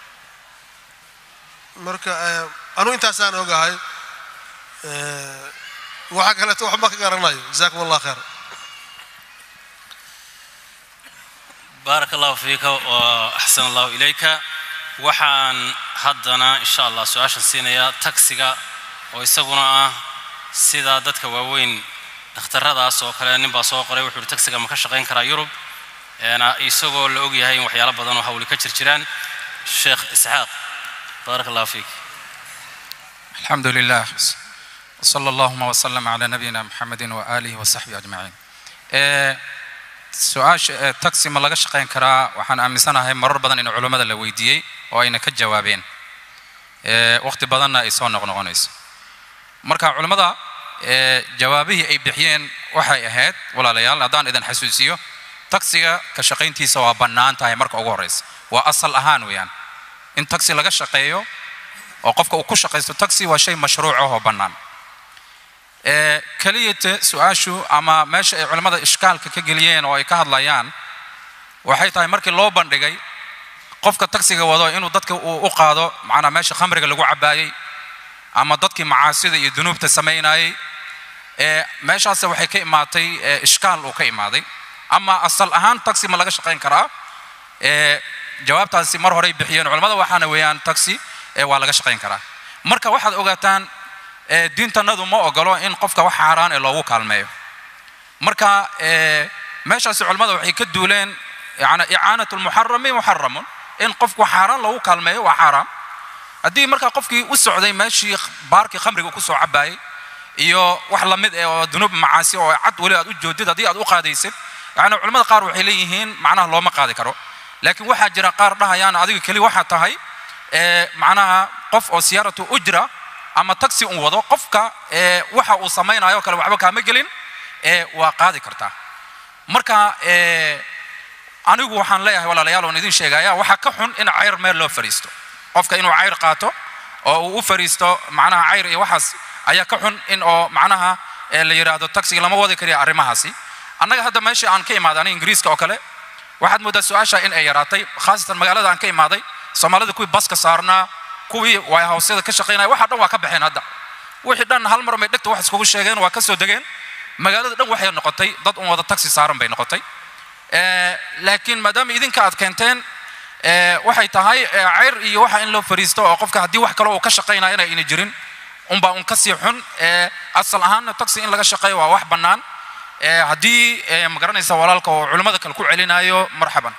marka anu intaasaan ogahay waxa kaleeto waxba ka garanayo jazakum allah khayr baaraka allahu fiika wa axsan allahu ilayka waxaan haddana insha allah su-aashan siinayaa tagsiga oo isaguna ah sida dadka waaweyn dhakhtaradaas oo kale nin baa soo qoray wuxuu uhi tagsiga ma ka shaqayn karaa yurub isagoo la og yahay in waxyaalo badan oo hawli ka jir jiraan sheekh isxaaq baaraka allahu fiik الحمد لله وصلى اللهم وسلم على نبينا محمد وآله وصحبه أجمعين su-aasha taxi ma laga shaqayn karaa waxaan aaminsanahay marar badan in culammada la weydiiyey oo ayna ka jawaabeen waqti badanna ay soo noqnoqonayso marka culammada jawaabihii ay bixiyeen waxay ahayd walaalayaal haddaan idin xasuusiyo taxiga ka shaqayntiisa waa bannaan tahay marka ugu horreysa waa asal ahaan weeyaan in taxi laga shaqeeyo oo qofka uu ku shaqaysto taxi waa shay mashruuc ah oo bannaan keliyata su-aashu ama meesha ay culimmada ishkaalka ka geliyeen oo ay ka hadlayaan waxay tahay markii loo bandhigay qofka taksiga wado inuu dadka uu u qaado macnaa meesha khamriga lagu cabaayey ama dadkii macaasida iyo dunuubta samaynayey meeshaas waxay ka imaatay ishkaal uu ka imaaday ama asal ahaan taxi ma laga shaqayn karaa jawaabtaasi mar horey bixiyeen culimmada waxaana weeyaan taxi waa laga shaqayn karaa marka waxaad ogaataan diintanadu ma ogolo in qofka wax xaaraan ee loogu kaalmeeyo marka meeshaasi culimmada waxay ka duuleen yani icaanatu lmuxarami muxaramun in qofku xaaraan loogu kaalmeeyo waa xaaraam haddii markaa qofkii u socday meeshii baarkii khamriga ku soo cabaayey iyo wax lamid eh oo dunuub macaasi oo cad weli aad u joodid haddii aad u qaadaysid yani culimmada qaar waxay leeyihiin macnaha looma qaadi karo laakiin waxaa jira qaar dhahayaan adiga keli waxaa tahay macnaha qof oo siyaaratu ujra ama taxi un wado qofka waxa uu samaynayo kale waxba kaama gelin waa qaadi kartaa marka anigu waxaan leeyahay walaalayaal oon idin sheegaya waxaa ka xun in cayr meel loo fariisto qofka inuu cayr qaato oo uu u fariisto macnaha cayr iyo waxaas ayaa ka xun in oo macnaha la yidhaahdo taxiga lama wadi kariya arrimahaasi annaga hadda meeshii aan ka imaaday aniga ingiriiska oo kale waxaad mooddaa su-aasha in ay yaraatay khaasatan magaalada aan ka imaaday soomaalida kuwii baska saarnaa kuwii waahawsyada ka shaqaynaya waxa dhan waa ka baxeen hadda wixii dhan hal mar may dhegta wax iskugu sheegeen waa ka soo degeen magaalada dhan waxay noqotay dad un wada taxi saaran bay noqotay Eh, laakiin maadaama idinka aad keenteen eh, waxay tahay eh, ceyr iyo waxa in loo fariisto oo qofka haddii wax kale uu ka shaqaynaya inay ina jirin unbaa un ka sii xun Eh, asal ahaanna taxi in laga shaqeeyo waa wax bannaan Eh, haddii eh, ma garanaysa walaalka oo culimmada kale ku celinayo marxaban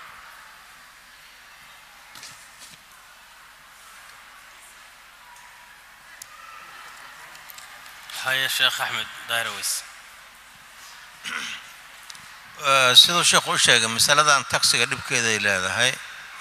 haya sheekh axmed daahiraweys Eh, siduu sheekhu u sheegay masaladan taksiga dhibkeeday leedahay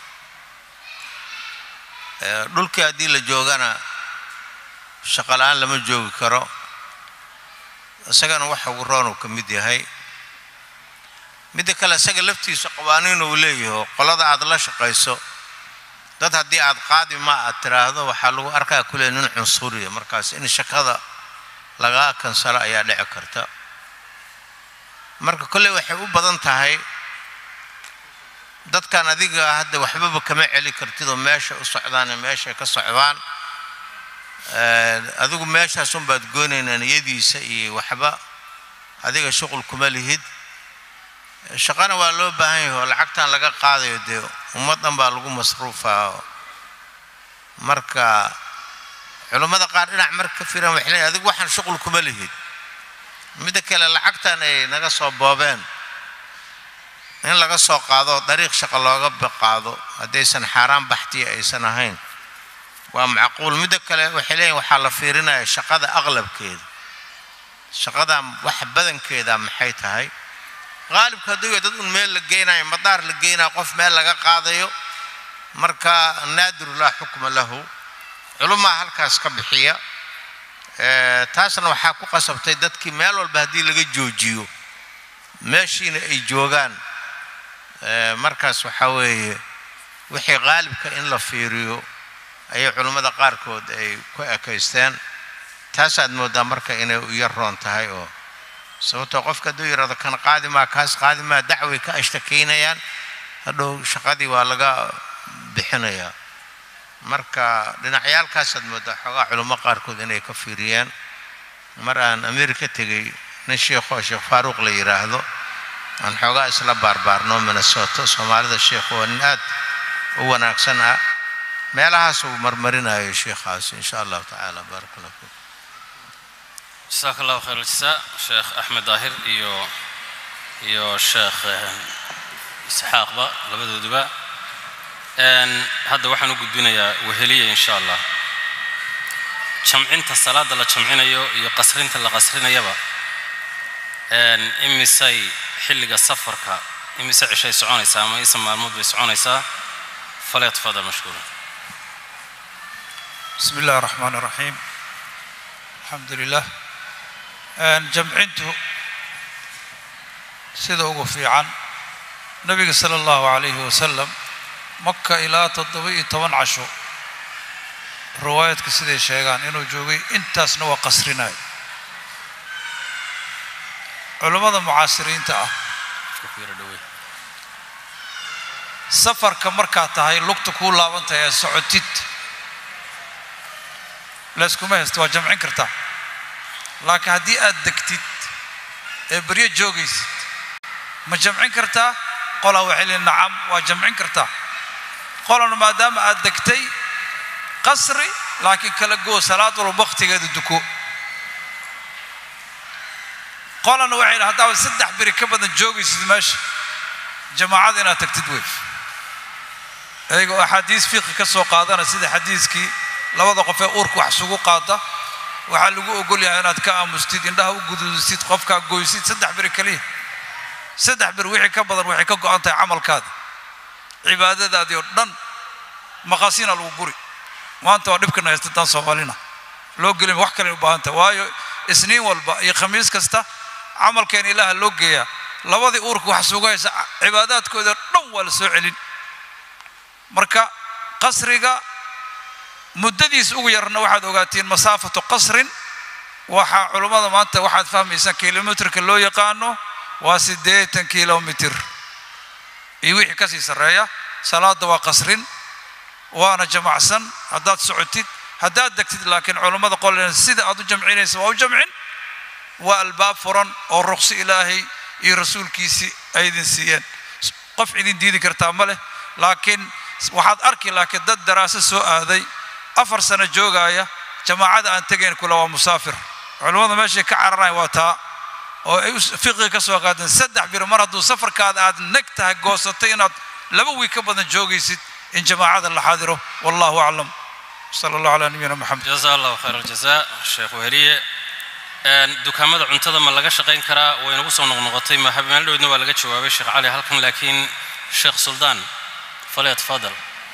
Eh, dhulkii haddii la joogana shaqo la-aan lama joogi karo isagana waxa ugu roon uu ka mid yahay midda kale isaga laftiisa qawaaniin uu leeyaho qolada aad la shaqayso dad haddii aad qaadi ma aad tiraahdo waxaa lagu arkaa kule nin cunsuriya markaas in shaqada lagaa kansalo ayaa dhici karta marka kolley waxay u badan tahay dadkan adiga hadda waxbaba kama celi kartid oo meesha u socdaan ee meeshay ka socdaan Eh, adigu meeshaas unbaad goonaynaa niyadiisa iyo waxba adiga shuqul kuma lihid shaqana waa loo baahan yahay oo lacagtan laga qaadayo dee ummad dhan baa lagu masruufaa marka culummada qaar dhinac marka ka firan waxay leeyihin adigu waxaan shuqul kuma lihid midda kale lacagtan ay naga soo boobeen in laga soo qaado dariiq shaqo looga qaado haddaysan xaaraan baxtiya aysan ahayn waa macquul midda kale waxay leeyihin waxaa la fiirinaya shaqada aqlabkeeda shaqada wax badankeeda maxay tahay qaalibka hadduu yahay dad un meel la geynayo madaar la geynayo qof meel laga qaadayo marka naadiru laa xukma lahu culumaa halkaas ka bixiya Eh, taasna waxaa ku qasabtay dadkii meel walba haddii laga joojiyo meeshiina ay joogaan Eh, markaas waxaa weeye wixii qaalibka in la fiiriyo ayay culummada qaarkood ay ku ekaysteen taasaad moodaa marka inay u yar roon tahay oo sababtoo qofka hadduu yidhahdo kan qaadi maa kaas qaadi maa dacway ka ashtakeynayaan hadhow shaqadii waa laga bixinayaa marka dhinacyaalkaasaad moodaa xoogaa culummo qaarkood inay ka fiiriyeen mar aan amerika tegey nin sheikho sheekh faaruuq la yidhaahdo aan xoogaa isla baarbaarno minnesota soomaalida sheikhu waa nin aad u wanaagsan ah meelahaas uu marmarinayo sheikhaasi insha allahu tacaala baaraka allah fiik jasaaka allahu khayr aljasaa sheekh axmed daahir iyo iyo sheekh eh, isxaaqba labadooduba Een, hadda waxaan u gudbinayaa weheliya insha allah jamcinta salaada la jamcinayo iyo qasrinta la qasrinayaba een, imisay xilliga safarka imise cishay soconaysaa ama isa maalmood bay soconaysaa falyatfadal mashkuura بسم الله الرحمن الرحيم الحمد لله Een, jamcintu sida ugu fiican nabiga sala allahu calayhi wasalam maka ilaa toddoba iyo toban casho riwaayadka siday sheegaan inuu joogay intaasna waa qasrinayo culammada mucaasiriinta ah Iska ku yara dhaweey. safarka markaa tahay lugta kuu laabantahay ee socotid layskuma haysto waa jamcin kartaa laakiin haddii aad degtid ee beryo joogaysid ma jamcin kartaa qolaa waxay leeyihin nacam waa jamcin kartaa qolana maadaama aad degtay qasri laakiin kala goo salaad walba waktigeeda duko qolana waxay yidhahan haddaaba saddex beri ka badan joogaysid meesha jamaacada inaad tagtid wey iyagoo axaadiis fiqi ka soo qaadana sida xadiiskii labada qof ee uurka wax isugu qaada waxaa lagu ogol yahay inaad ka aamustid indhaha u guduudisid qofkaa goysid saddex beri keliya saddex beri wixii ka badan waxay ka go'an tahay camalkaada cibaadadaadii oo dhan maqaasiina lagu guri maanta waa dhibkana haystataan soomaalina loo gelin wax kale u baahan tahay waayo isniin walba iyo khamiis kasta camalkeena ilaaha loo geeyaa labadii uurka wax sugaysa cibaadaadkooda dhan waa la soo celin marka qasriga muddadiis ugu yarna waxaad ogaatiin masaafatu qasrin waxaa culummada maanta waxaad fahmaysaan kilomitrka loo yaqaano waa siddeetan kilomitir iyo wixii ka sii sarreeya salaadda waa qasrin waana jamacsan haddaad socotid haddaad degtid laakiin culammada qolena sida aad u jamcinaysa waa u jamcin waa albaab furan oo ruqsi ilaahay iyo rasuulkiisii ay idin siiyeen qof idin diidi kartaa ma leh laakiin waxaad arki laakiin dad daraaso soo aaday afar sano joogaya jamaacada aan tegayn kule waa musaafir culammada meeshay ka cararayan waa taa oo ay fiqiga ka soo qaadeen saddex bir mar hadduu safarkaada aad neg tahay goosatay inaad laba wiig ka badan joogaysid in jamaacada la xaadiro wallahu aclam sala allahu calaa nabiyina maxamed jazaa allahu khayr aljazaa sheekh weheliye dukaamada cuntada ma laga shaqayn karaa way nagu soo noqnoqotay ma habeenadhowdna waa laga jawaabay sheekh cali halkan laakiin sheekh suldaan falyatafadal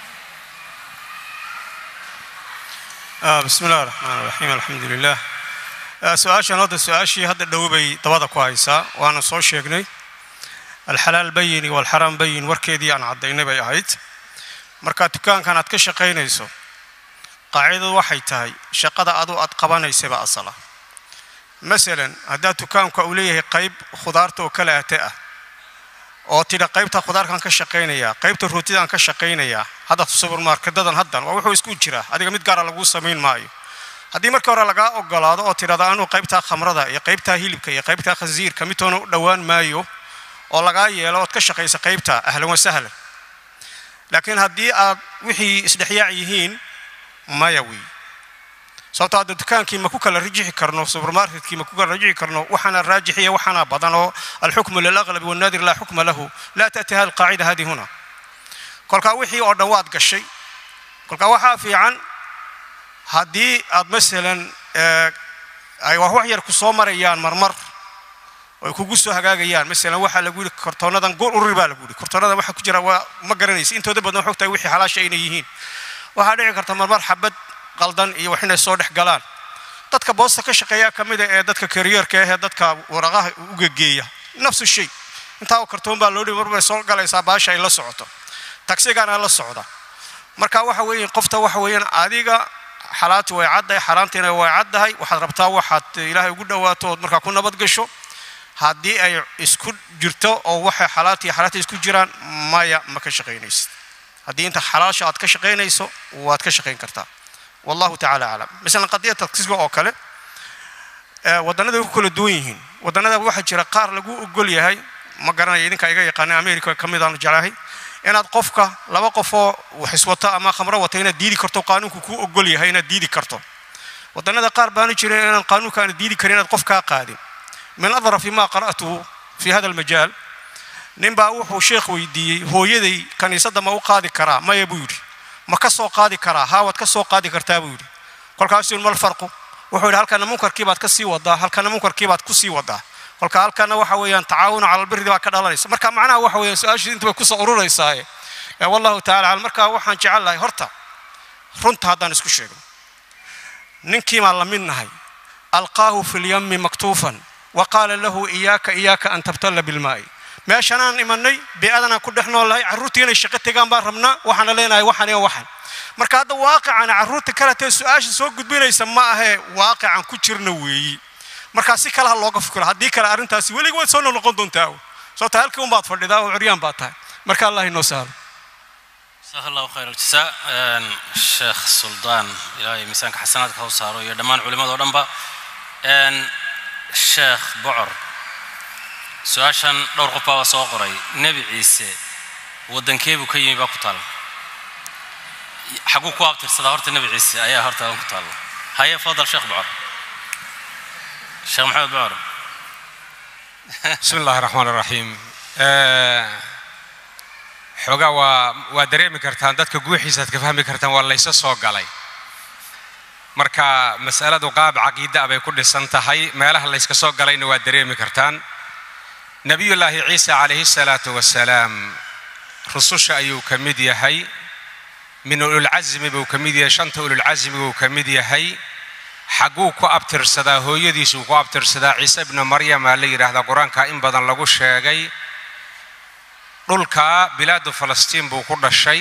bismi illahi raxmaan raxiim alxamdu lilah su-aashan hadda su-aashii hadda dhow bay dabada ku haysaa waana soo sheegnay alxalaal bayin iyo alxaraam bayin warkeedii aan caddaynay bay ahayd marka dukaankan aad ka shaqaynayso qaacidadu waxay tahay shaqada adu aad qabanaysaba asala masalan haddaad dukaanka uu leeyahay qayb khudaarta oo kala ate ah oo tidha qaybta khudaarkaan ka shaqaynayaa qaybta rootidaan ka shaqaynayaa hadda subermarketadan haddan waa wuxuu isku jiraa adiga mid gaara laguu samayn maayo haddii markii hore lagaa ogolaado oo tidhahda anuu qaybtaa khamrada iyo qaybtaa hilibka iyo qaybtaa khasiirka midtoona u dhowaan maayo oo lagaa yeelo ood ka shaqaysa qaybta ahlan wa sahlan laakiin haddii aad wixii isdhexyaac yihiin maya wey sababto hadda dukaankii ma ku kala rajixi karno subermarketkii ma ku kala rajixi karno waxaana raajixiya waxaana badan oo alxukmu lilaqlabi wannaadir laa xukma lahu laa ta'ti hadi alqaacida hadi huna kolkaa wixii oo dhan waad gashay kolkaa waxaa fiican haddii aad masalan ay wax yar ku soo marayaan marmar oo ay kugu soo hagaagayaan masalan waxaa lagu yidhi kortoonadan gool ururi baa lagu yidhi kortoonadan waxa ku jira waa ma garanaysa intooda badan waxay ogtahay wixii xalaasha inay yihiin waxaa dhici karta marmar xabad qaldan iyo wax inay soo dhex galaan dadka boosta ka shaqeeyaa ka mida ee dadka kariyerka ahee dadka waraqaha u gegeeya nafsu shay intaa oo kartoon baa loo dhibi mar bay soo galaysaa baasha ay la socoto tagsigana la socda marka waxa weeye qofta waxa weeyaan adiga xalaati way caddahay xaaraantiina way caddahay waxaad rabtaa waxaad ilaahay ugu dhowaato ood markaa ku nabad gasho haddii ay isku jirto oo waxay xalaati iyo xalaati isku jiraan maya ma ka shaqaynaysid haddii inta xalaasha aad ka shaqaynayso waad ka shaqayn kartaa wallahu tacala aclam masalan qadiyad tagsiga oo kale wadannada way ku kala duwan yihiin wadannada waxaa jira qaar lagu ogol yahay ma garanaya idinka iga yaqaana america ka mid aan jeclahay inaad qofka laba qofoo waxiswato ama khamro wata inaad diidi karto qaanuunku kuu ogol yahay inaad diidi karto wadannada qaar baana jira inaan qaanuunka aan diidi karin inaad qof kaa qaadin min adrafi ma qara'tuhu fi hada almajaal ninbaa wuxuu sheekh weydiiyey hooyaday kaniisadda ma u qaadi karaa maya buu yidhi ma ka soo qaadi karaa haa waad ka soo qaadi kartaa buu yidhi kolkaasuu mal farqu wuxuu yidhi halkana munkarkii baad ka sii wadaa halkana munkarkii baad ku sii wadaa kolka halkana waxa weeyaan tacaawunu cala albirdi baa ka dhalanaysa marka macnaha waxa weeyaan su-aashii inta bay kusoo urureysaaye wallahu tacala calam marka waxaan jecel lahay horta runta haddaan isku sheegno ninkii baan la mid nahay alqaahu fi lyami maktuufan wa qaala lahu iyaaka iyaaka an tabtalla bilmaa'i meeshanaan imanay bee-adanaan ku dhex nool lahay carruurtii inay shaqo tegaan baan rabnaa waxaana leenahay waxan iyo waxan marka hadda waaqicana carruurta kaletee su-aasha soo gudbinaysa ma ahee waaqican ku jirna weeyi markaa si kale ha looga fikiro haddii kale arrintaasi weliga waad soo noqon doontaa sababta halkii un baad fadhidaa oo curyaan baad tahay marka allah inoo sahlo جزاه الله خير الجزاء الشيخ سلطان إلهي ميسانك حسناتك هو صاروا يا دمان علماء دو دنبا الشيخ بعر سؤاشان دور قفا وسو قري نبي عيسى ودن كيبو كيمي با كتال حقو كو ابتر صدا هورت نبي عيسى ايا هورت ان كتال هيا فضل شيخ بعر الشيخ محمد بعر بسم الله الرحمن الرحيم آه xoogaa waa waa dareemi kartaan dadka guuxiisaad ka fahmi kartaan waa laysa soo galay marka masaladu qaab caqiida bay ku dhisan tahay meelaha layska soo galayna waa dareemi kartaan nebiyullaahi ciisa calayhi salaatu wasalaam rususha ayuu ka mid yahay min ululcasmi buu ka mid yahay shanta ululcasmi buu ka mid yahay xagguu ku abtirsadaa hooyadiisuu ku abtirsadaa ciise ibnu maryama la yidhaahdaa qur-aanka in badan lagu sheegay dhulka bilaadu falastiin buu ku dhashay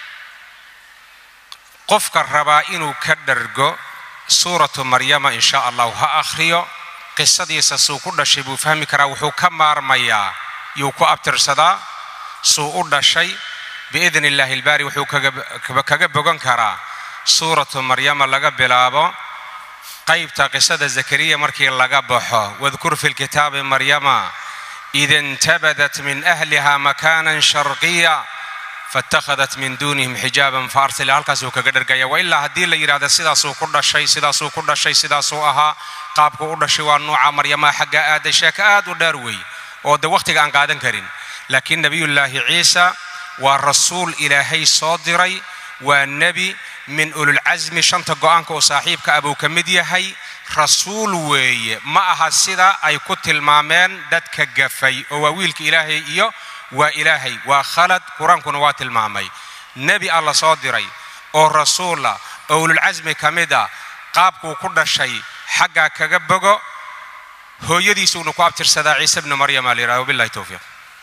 qofka rabaa inuu ka dhargo suuratu maryama in sha allahu ha akhriyo qisadiisa suu ku dhashay buu fahmi karaa wuxuu ka maarmayaa yuu ku abtirsadaa suu u dhashay biidni illaahi ilbaari wuxuu kaga bogan karaa suuratu maryama laga bilaabo qaybta qisada zakariya markii laga baxo wadkur fi lkitaabi maryama id intabadat min ahliha makaanan sharqiya fatakhadat min duunihim xijaaban faarsila halkaasuu kaga dhargaya wa ilaa haddii la yidhahda sidaasuu ku dhashay sidaasuu ku dhashay sidaasuu ahaa qaabku u dhashay waa nuuca maryamaha xagga aaday sheeko aad u dheer wey oo de wakhtiga aan qaadan karin laakiin nebiyullaahi ciisa waa rasuul ilaahay soo diray waa nebi min ululcasmi shanta go'aanka oo saaxiibka abuu ka mid yahay rasuul weeye ma aha sida ay ku tilmaameen dadka gafay oo waa wiilka ilaahay iyo waa ilaahay waa khalad qur-aankuna waa tilmaamay nebi alla soo diray oo rasuula oo ululcasmi ka mid a qaabkuu ku dhashay xaggaa kaga bogo hooyadiisuuna ku abtirsadaa ciise bnu maryama la yidhahdo wabillahi towfiiq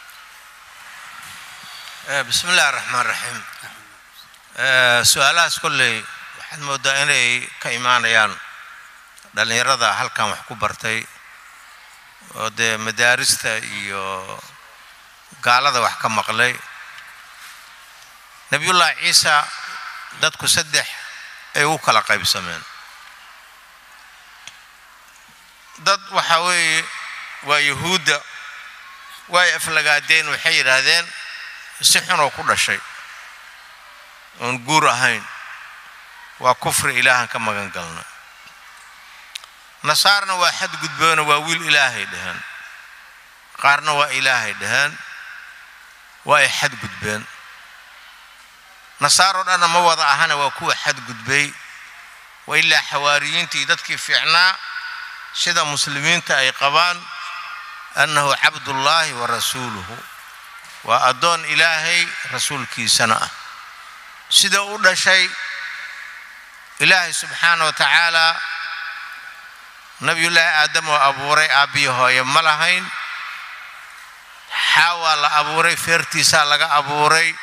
bismi illahi raxmaan raxiim su-aalahaas kolley waxaad mooddaa inay ka imaanayaan dhallinyarada halkan wax ku bartay oo dee madaarista iyo gaalada wax ka maqlay nebiyullaahi ciisa dadku saddex ay u kala qaybsameen dad waxaa weeye waa yuhuudda waay aflagaadeen waxay yidhaahdeen si xunoo ku dhashay oon guur ahayn waa kufri ilaahan ka magan galna nasaarna waa xadgudbeeno waa wiil ilaahay dheheen qaarna waa ilaahay dheheen waa ay xadgudbeen nasaaroo dhanna ma wada ahana waa kuwa xadgudbay wa ilaa xawaariyiintii dadkii fiicnaa sida muslimiinta ay qabaan annahu cabdullaahi wa rasuuluhu waa addoon ilaahay rasuulkiisana ah sida u dhashay ilaahay subxaana wa tacaalaa nabiyullaahi aadam oo abuuray aabbiyi hooye ma lahayn xaawaa la abuuray feertiisaa laga abuuray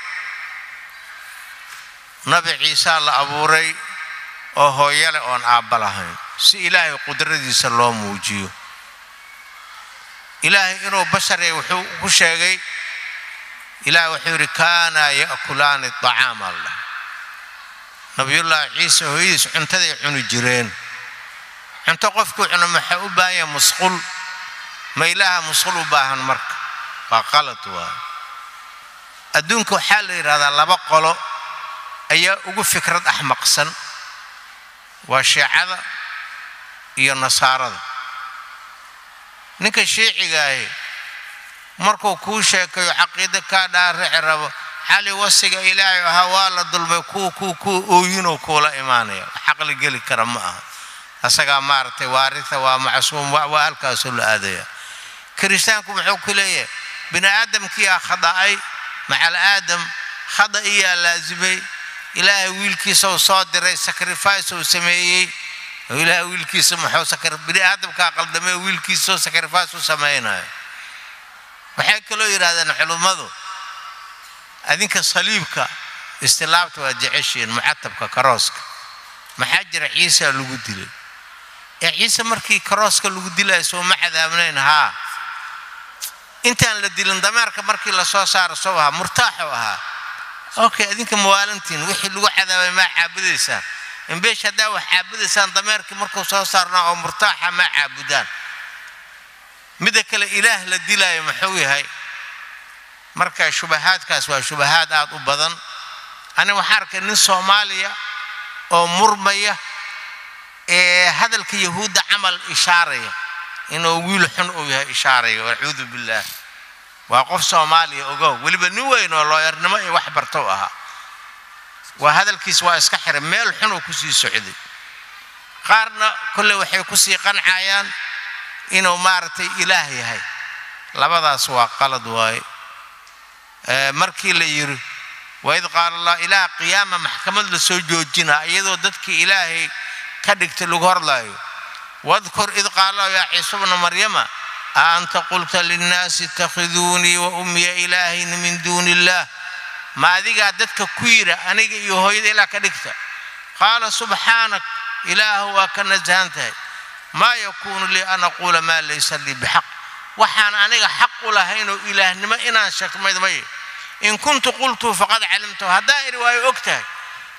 nabi ciisaa la abuuray oo hooye leh oon aabba lahayn si ilaahay qudradiisa loo muujiyo ilaahay inuu basharya wuxuu ku sheegay ilaah wuxuu yidhi kaanaa ya'kulaani acaam allah nabiyullaahi ciise hooyadiis cuntaday cuni jireen cunto qofkuu cuno maxaa u baahan yahay musqul ma ilaaha musqul u baahan marka waa qalad waayo adduunka waxaa la yidhahdaa laba qolo ayaa ugu fikrad axmaqsan waa shiicada iyo nasaarada ninka shiicigaahi markuu kuu sheekayo caqiida kaa dhaarici rabo xali wasiga ilaahay ahaa waa la dulmay kuu kuu kuu ooyinoo kuula imaanaya xaqli geli kara ma aha asagaa maaragtay waaritha waa macsuum waa halkaasoo la aadaya kiristaanku muxuu ku leeyahay bini aadamkiyaa khada'ay macal aadam khada iyaa laasimay ilaahay wiilkiisau soo diray sacrifice uu sameeyey ilaahay wiilkiisa muxuu bini aadamkaa qaldamay oo wiilkiisao sacrifice u samaynayo waxay kaloo yidhahdeen culummadu adinka saliibka istilaabta waa jeceshiin mucatabka karooska maxaa jira ciisa lagu dilay ee ciise markii karooska lagu dilayo sooma cadaabnayn haa intaan la dilin dameerka markii lasoo saaro sow ahaa murtaaxuu ahaa okay adinka mawaalantiin wixii lagu cadaabay maa caabudaysaan imbeesh haddaa wax caabudaysaan dameerkii markuu soo saarnaa oo murtaaxa maa caabudaan midda kale ilaah la dilaayo muxuu yahay marka shubahaadkaas waa shubahaad aad u badan ani waxaa arkay nin soomaaliya oo murmaya ee hadalka yahuudda camal ishaaraya inuu wiil xun uu yahay ishaaraya wacuudu billaah waa qof soomaaliya ogow weliba nin weyn oo looyarnimo iyo wax bartow ahaa waa hadalkiis waa iska xiray meel xun uu kusii socday qaarna kolley waxay kusii qancayaan inuu maaragtay ilaah yahay labadaas waa qalad waaye markii la yidhi waid qaala allah ilaah qiyaama maxkamad la soo joojinaa iyadoo dadkii ilaahay ka dhigtay lagu horlaayo wadkur id qaala yaa ciise bna maryama a anta qulta linnaasi itakhiduunii wa ummiya ilaahayni min duuni illaah ma adigaa dadka ku yidha aniga iyo hooyada ilaah ka dhigta qaala subxaanak ilaahu waa ka nasahan tahay maa yakuunu lii an aquula maa laysa lii bixaq waxaan aniga xaq u lahaynoo ilaahnimo inaan shakmayd maye in kuntu qultuu faqad calimtahu haddaan idhi waayo og tahay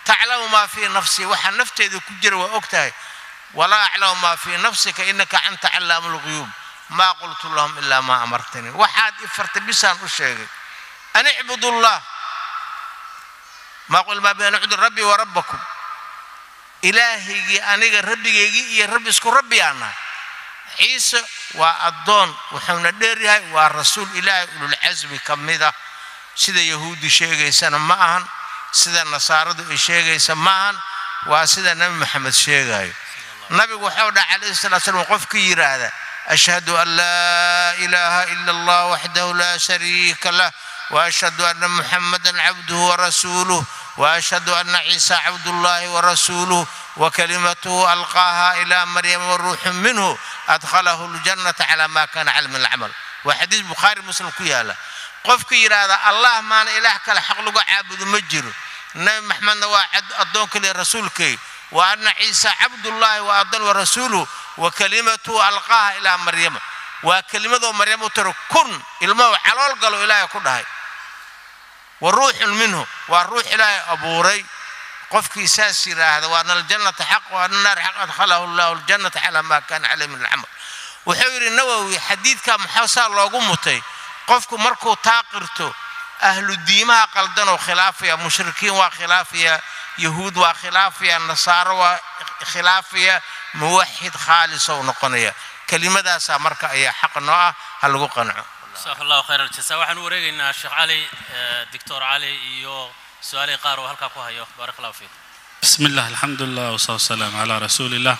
taclamu maa fii nafsii waxaa nafteeda ku jira waa og tahay walaa aclamu maa fii nafsika inaka anta callaamu lguyuub maa qultu lahum ilaa maa amartanii waxaad i fartay bisaan u sheegay an icbudu llah maa qul maa bayna cudur rabbii wa rabbakum ilaahaygii aniga rabbigaygii iyo rabbi isku rabbi aan nahay ciise waa addoon wuxuuna dheer yahay waa rasuul ilaahay ululcasmi ka mida sida yahuudi sheegaysana ma ahan sida nasaaradu ay sheegaysa ma ahan waa sida nebi maxamed sheegayo nabigu waxau dhaha calayhi salatu slam qofka yidhaahda ashhadu an laa ilaaha ila allah waxdahu laa shariika lah waashhadu anna muxamadan cabduhu warasuuluh waashhadu anna ciisa cabdullahi warasuuluh وكلمته ألقاها إلى مريم وروح منه أدخله الجنة على ما كان علم العمل وحديث بخاري مسلم كيالا قفك يرادا الله ما أنا إله كلا حق لقى عابد مجر نبي محمد واحد أدونك لرسولك وأن عيسى عبد الله وأدون ورسوله وكلمته ألقاها إلى مريم وكلمته مريم ترى كن المو على قالوا إلهي كلها وروح منه والروح إلهي أبو ري qofkii saas yidhaahda waana aljannata xaq waana naar xaq adkhalahu llahu aljannata calaa maa kaana caleyh min alcamal wuxuu yidhi nawowi xadiidka maxaa saa loogu mutay qofku markuu taa qirto ahlu diimaha qaldanoo khilaafaya mushrikiin waa khilaafaya yahuud waa khilaafaya nasaaro waa khilaafaya muwaxid khaalisow noqonaya kelimadaasaa marka ayaa xaq noo ah ha lagu qanco jasaaka allahu khayr aljasa waxaan u wareegaynaa sheekh cali doctor cali iyo su-aalihii qaar oo halkaa ku hayo baarak allahu fiikum بسم الله الحمد لله والصلاة والسلام على رسول الله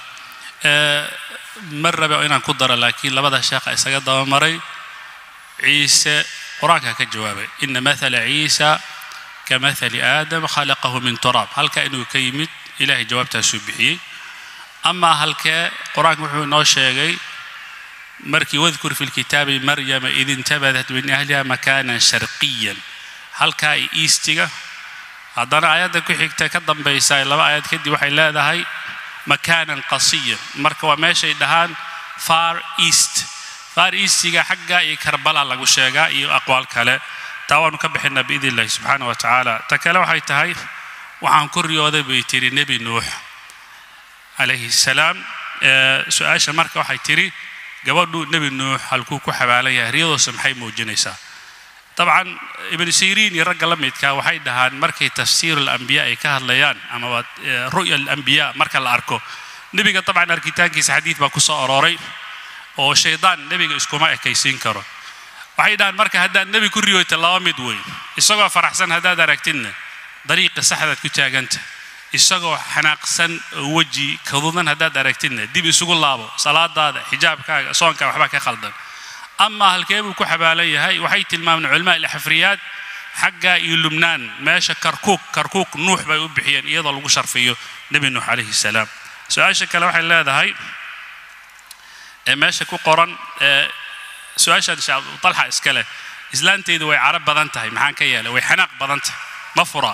مرة بقى إنان كدر لكن لبدا شيخ إساق مري عيسى قرآن كجوابه إن مثل عيسى كمثل آدم خلقه من تراب هل كأنه كيمت إلهي جواب تسبحي أما هل قرآن وحو نوشيغي مركي واذكر في الكتاب مريم إذ انتبذت من أهلها مكانا شرقيا هل كاي إيستيغا haddana aayadda ku xigta ka dambaysa laba aayad kadib waxay leedahay makaanan qasiyan marka waa meeshay dhahaan far east far eastiga xagga iyo karbala lagu sheegaa iyo aqwaal kale taa waanu ka bixinaa biidn illahi subxaana wa tacaala ta kale waxay tahay waxaan ku riyooday bay tiri nebi nuux calayhi salaam su-aasha marka waxay tiri gabadhu nebi nuux halkuu ku xabaalan yahay riyadoosa maxay muujinaysaa طبعا ابن سيرين يرجع لميتك وحيد هان مركي تفسير الأنبياء كهذليان أما رؤيا الأنبياء مركا الأركو نبي طبعا أركيتان كيس حديث باكوسا أروري oo shaydaan nebiga iskuma ekaysiin karo waxay dhahaan marka haddaan nebi ku riyoyta laba mid weyn isagoo faraxsan haddaad aragtidna dariiqa saxdaad ku taaganta isagoo xanaaqsan oo weji kadudan haddaad aragtidna dib isugu laabo salaadaada xijaabkaaga soonkaa waxbaa ka khaldan ama halkee buu ku xabaalan yahay waxay tilmaameen culamaa ilxafriyaad xagga iyo lubnaan meesha karkuuk karkuuk nuux bay u bixiyeen iyadoo lagu sharfiyo nebi nuux calayhi salaam su-aasha kale waxay leedahay ee meesha ku qoran ee su-aashan talxa iska leh islaanteydu way carab badan tahay maxaan ka yeelay way xanaaq badan tahay ma furaa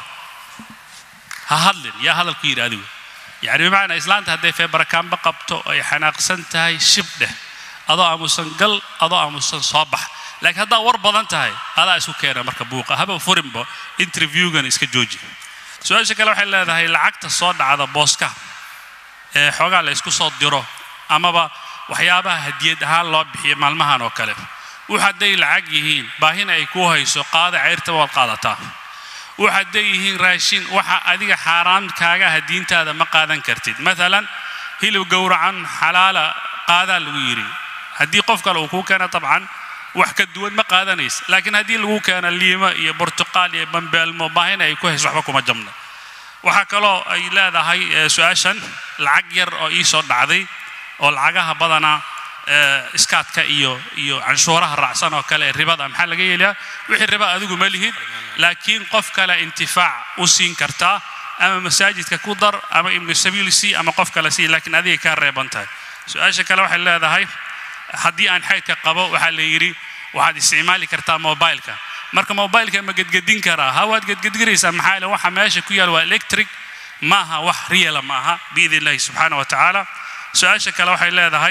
ha hadlin yaa hadalku yidhi adigu yani bimacnaa islaanta hadday feebarakaanba qabto ay xanaaqsan tahay shib dheh adoo aamusan gal adoo aamusan soo bax laakiin haddaa war badan tahay adaa isku keena marka buuqa haba furinba interviewgan iska jooji su-aasha kale waxay leedahay lacagta soo dhacda booska ee xoogaa la isku soo diro amaba waxyaabaha hadiyad ahaan loo bixiyo maalmahan oo kale wax hadday lacag yihiin baahina ay kuu hayso qaada ceyrta waad qaadataa wax hadday yihiin raashin waxa adiga xaaraan kaaga aha diintaada ma qaadan kartid maalan hilib gowracan xalaala qaadaa lagu yidhi haddii qof kale uu kuu keena dabcan wax ka duwan ma qaadanaysa laakiin haddii lagu keeno liimo iyo burtuqaal iyo bambeelmo baahina ay ku hayso waxba kuma jamna waxaa kaloo ay leedahay su-aashan lacag yar oo ii soo dhacday oo lacagaha badanaa iskaadka iyo iyo canshuuraha raacsan oo kale ee ribada maxaa laga yeelayaa wixii riba adigu ma lihid laakiin qof kale intifaac u siin kartaa ama masaajidka ku dar ama ibnu sabiil si ama qof kale si laakiin adiga kaa reeban tahay su-aasha kale waxay leedahay haddii aan xaydka qabo waxaa la yidhi waxaad isticmaali kartaa mobileka marka mobileka ma gedgedin karaa ha waad gedgedinaysaa maxaa yeele waxa meesha ku yaal waa electric maaha wax riyala maaha biidn illahi subxaana wa tacaala su-aasha kale waxay leedahay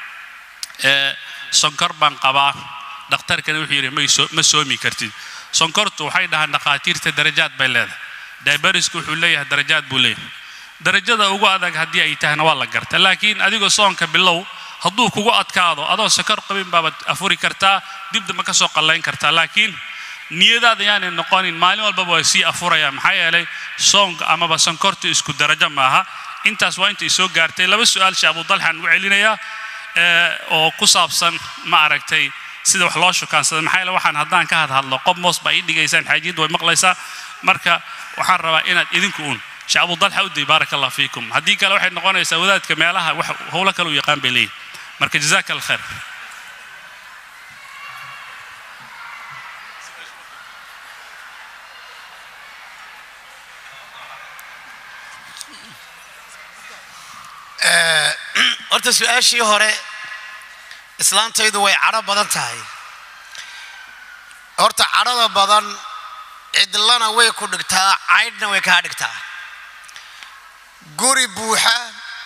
sonkor baan qabaa dhakhtarkana wuxuu yidhi ma soomi kartid sonkortu waxay dhahaan dhakhaatiirta darajaad bay leedahay diaberisku wuxuu leeyahay darajaad buu leeyahay darajada ugu adag haddii ay tahayna waa la garta laakiin adigoo soonka bilow hadduu kugu adkaado adoo sakar qabin baabaad afuri kartaa dib dambe ka soo qallayn kartaa laakiin niyadaada yaanay noqonin maalin walbaba way sii afurayaan maxaa yeelay soonka amaba sonkorta isku darajo maaha intaas waa intay soo gaartay laba su-aal shee abudalxaan u celinayaa oo ku saabsan ma aragtay sida wax loo shukaansada maxaa yeele waxaan haddaan ka hadhadlo qob moos baa ii dhigaysaan xaajiyadda way maqlaysaa marka waxaan rabaa inaad idinku uun shee abudalxa u day baaraka allah fiikum haddii kale waxay noqonaysaa wadaadka meelaha wax howlo kale u yaqaan bay leeyihin marka jazaaka alkhair horta su-aashii hore islaantaydu way cadho badan tahay horta cadhada badan cidlana way ku dhigtaa caydhna way kaa dhigtaa guri buuxa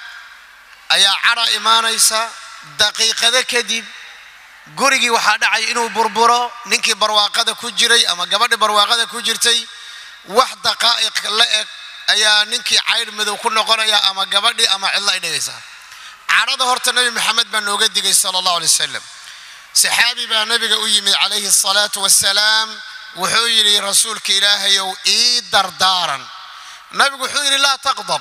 ayaa cadha imaanaysa daqiiqado kadib gurigii waxaa dhacay inuu burburo ninkii barwaaqada ku jiray ama gabadhii barwaaqada ku jirtay wax daqaa'iq la eg ayaa ninkii caydh madow ku noqonaya ama gabadhii ama cidlo ay dhigaysaa cadhada horta nebi maxamed baa nooga digay sala allahu alay wasalam saxaabi baa nebiga u yimid calayhi asalaatu wassalaam wuxuu yidhi rasuulka ilaahayow ii dardaaran nabigu wuxuu yidhi laa taqdab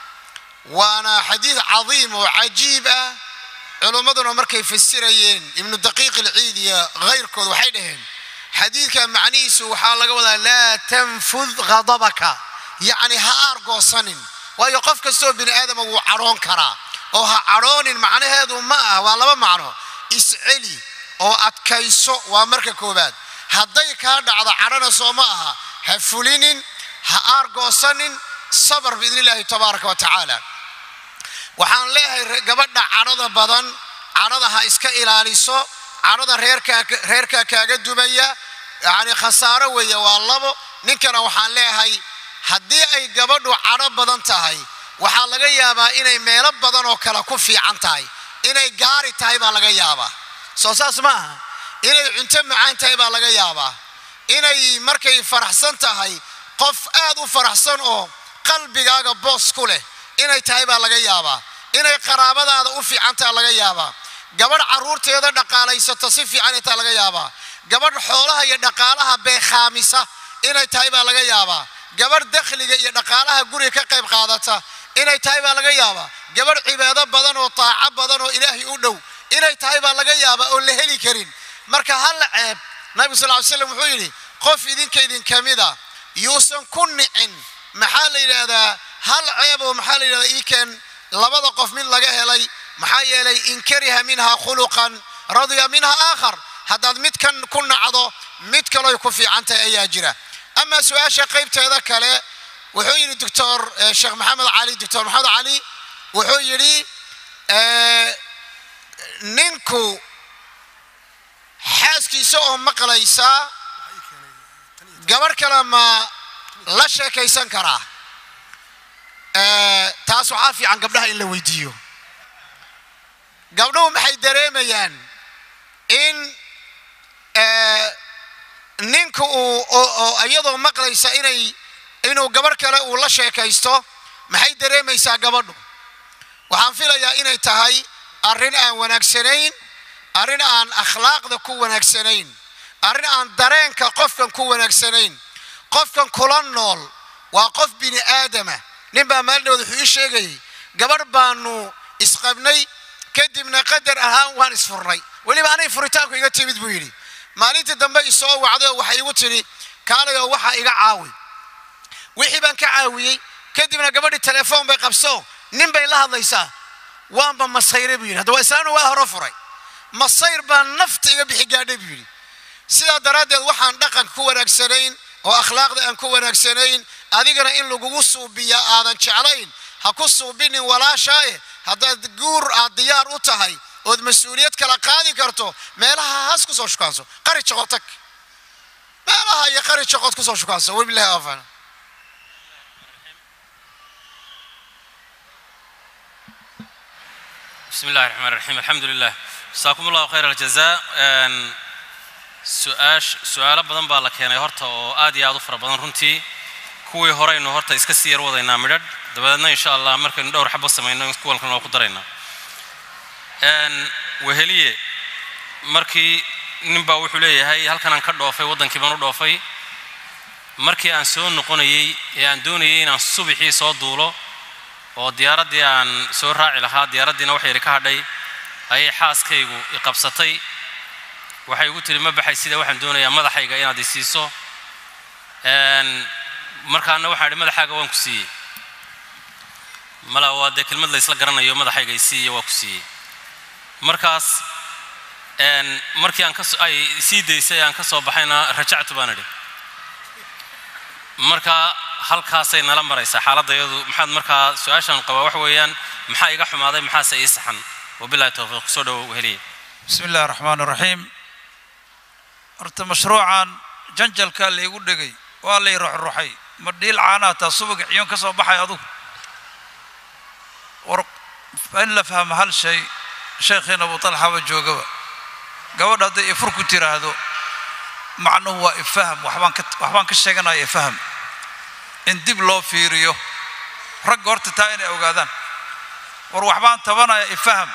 waana xadiid cadiim oo cajiib ah culummaduna markay fasirayeen ibnu daqiiq ilciid iyo kayrkood waxay dhaheen xadiidka macnihiisu waxaa laga wadaa laa tanfud ghadabaka yacni ha aargoosanin waayo qof kastoo bini aadama wuu cadhoon karaa oo ha cadhoonin macnaheedu ma ah waa laba macno isceli oo adkayso waa marka koowaad hadday kaa dhacdo cadhana soo ma aha ha fulinin ha aargoosanin sabar biidni illaahi tabaaraka wa tacaala waxaan leeyahay gabadha cadhada badan cadhada ha iska ilaaliso cadhada reerkaa reerkaa kaaga dumaya yacni khasaaro weeye waa labo ninkana waxaan leeyahay haddii ay gabadhu cadho badan tahay waxaa laga yaabaa inay meelo badan oo kale ku fiican tahay inay gaari tahay baa laga yaabaa soo saas ma aha inay cunto macaan tahay baa laga yaabaa inay markay faraxsan tahay qof aad u faraxsan oo qalbigaaga boos ku leh inay tahay baa laga yaabaa inay qaraabadaada u fiican tahay laga yaabaa gabadh carruurteeda dhaqaalaysato si fiican ay tahay laga yaabaa gabadh xoolaha iyo dhaqaalaha beekhaamisa inay tahay baa laga yaabaa gabadh dakhliga iyo dhaqaalaha guriga ka qayb qaadata inay tahay baa laga yaabaa gabadh cibaado badan oo taaco badan oo ilaahay u dhow inay tahay baa laga yaabaa oon la heli karin marka halla ceeb nabigu sal ly slam wuxuu yidhi qof idinka idinka mida yuusan ku nicin maxaa la yidhaahdaa hal ceeb oo maxaa la yidhahdaa ii keen labada qof mid laga helay maxaa yeelay in kariha minha khuluqan radiya minha aakhar haddaad midkan ku nacdo mid kaloy ku fiican tahay ayaa jira ama su-aasha qaybteeda kale wuxuu yidhi doctor sheekh maxamed cali doctor maxamed cali wuxuu yidhi ninku xaaskiisa oo maqlaysa gabadh kale ma la sheekaysan karaa taas waxaa fiican gabdhaha in la weydiiyo gabdhuhu maxay dareemayaan in ninku uu iyadoo maqlaysa inay inuu gabadh kale uu la sheekaysto maxay dareemaysaa gabadhu waxaan filayaa inay tahay arrin aan wanaagsanayn arrin aan akhlaaqda ku wanaagsanayn arrin aan dareenka qofkan ku wanaagsanayn qofkan kula nool waa qof bini aadama nin baa maalidhooda wuxuu ii sheegayay gabadh baanu isqabnay kadibna qadar ahaan waan isfurnay weliba anay furitaanku iga timid buu yidhi maalintii dambe isoo wacday oo waxay igu tidhi kaalayoo waxaa iga caawi wixii baan ka caawiyey kadibna gabadhii telefoon bay qabso nin bay la hadlaysaa waanba masayre buu yidhi hadda waa islaamna waa hore furay masayr baa nafta iga bixi gaadhay buu yidhi sidaa daraaddeed waxaan dhaqanka ku wanaagsanayn oo akhlaaqda aan ku wanaagsanayn adigana in lagugu suubiya aadan jeclayn ha ku suubinin walaashaaye haddaad guur aad diyaar u tahay ood mas-uuliyad kala qaadi karto meelaha haas kusoo shukaanso qari joqod tag meelaha iyo qari joqod kusoo shukaanso wabilahi afan بسم الله الرحمن الرحيم الحمد لله جزاكم الله خير الجزاء su-aash su-aalo badan baa la keenay horta oo aad iyo aad u fara badan runtii kuwii horeynu horta iska sii yar wadaynaa midhadh dabadeedna insha allah markaynu dhowr xabo samayno kuwan kalena waa ku daraynaa Een, weheliye markii ninbaa wuxuu leeyahay halkanaan ka dhoofay waddankii baan u dhoofay markii aan soo noqonayey ee aan doonayay inaan subaxii soo duulo oo diyaaraddii aan soo raaci lahaa diyaaraddiina wax yari ka hadhay ayay xaaskaygu i qabsatay waxay igu tiri ma baxay sida waxaan doonayaa madaxayga inaad i siiso Een, markaana waxaan idhi madaxaaga waan ku siiyey mala waa dee kelmad la isla garanayo madaxayga i siiyo waa ku siiyey markaas een, markii aan kas ay sii daysay aan ka soo baxayna rajactu baan idhi marka halkaasay nala maraysaa xaaladayadu maxaad markaa su-aashaan qabaa wax weeyaan maxaa iga xumaaday maxaase ii saxan wabilahi towfiiq soo dhowow heliye بسم الله الرحمن الرحيم horta mashruucan janjalka laygu dhegay waa lay ruxruxay ma dhiil caanaa taa subag ciyoon ka soo baxay adugu war in la fahmo hal shay sheekhiina abu talxaba joogaba gabadha hadday ifur ku tiraahdo macnuhu waa ifaham waxbaan ka waxbaan ka sheeganaya ifaham in dib loo fiiriyo ragga horta taa inay ogaadaan war waxbaan tabanaya ifaham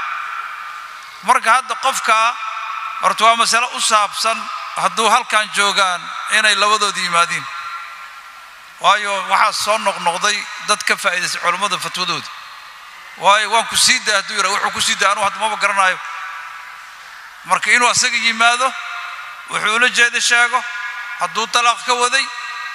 marka hadda qofka horta waa masale u saabsan hadduu halkan joogaan inay labadooda yimaadiin waayo waxaa soo noqnoqday dad ka faa'iidaystay culammada fatwadooda waayo waan ku sii daa hadduu yidhaa wuxuu ku sii daa anugu hadda maba garanayo marka inuu asaga yimaado wuxuu ula jeeda sheego hadduu talaaq ka waday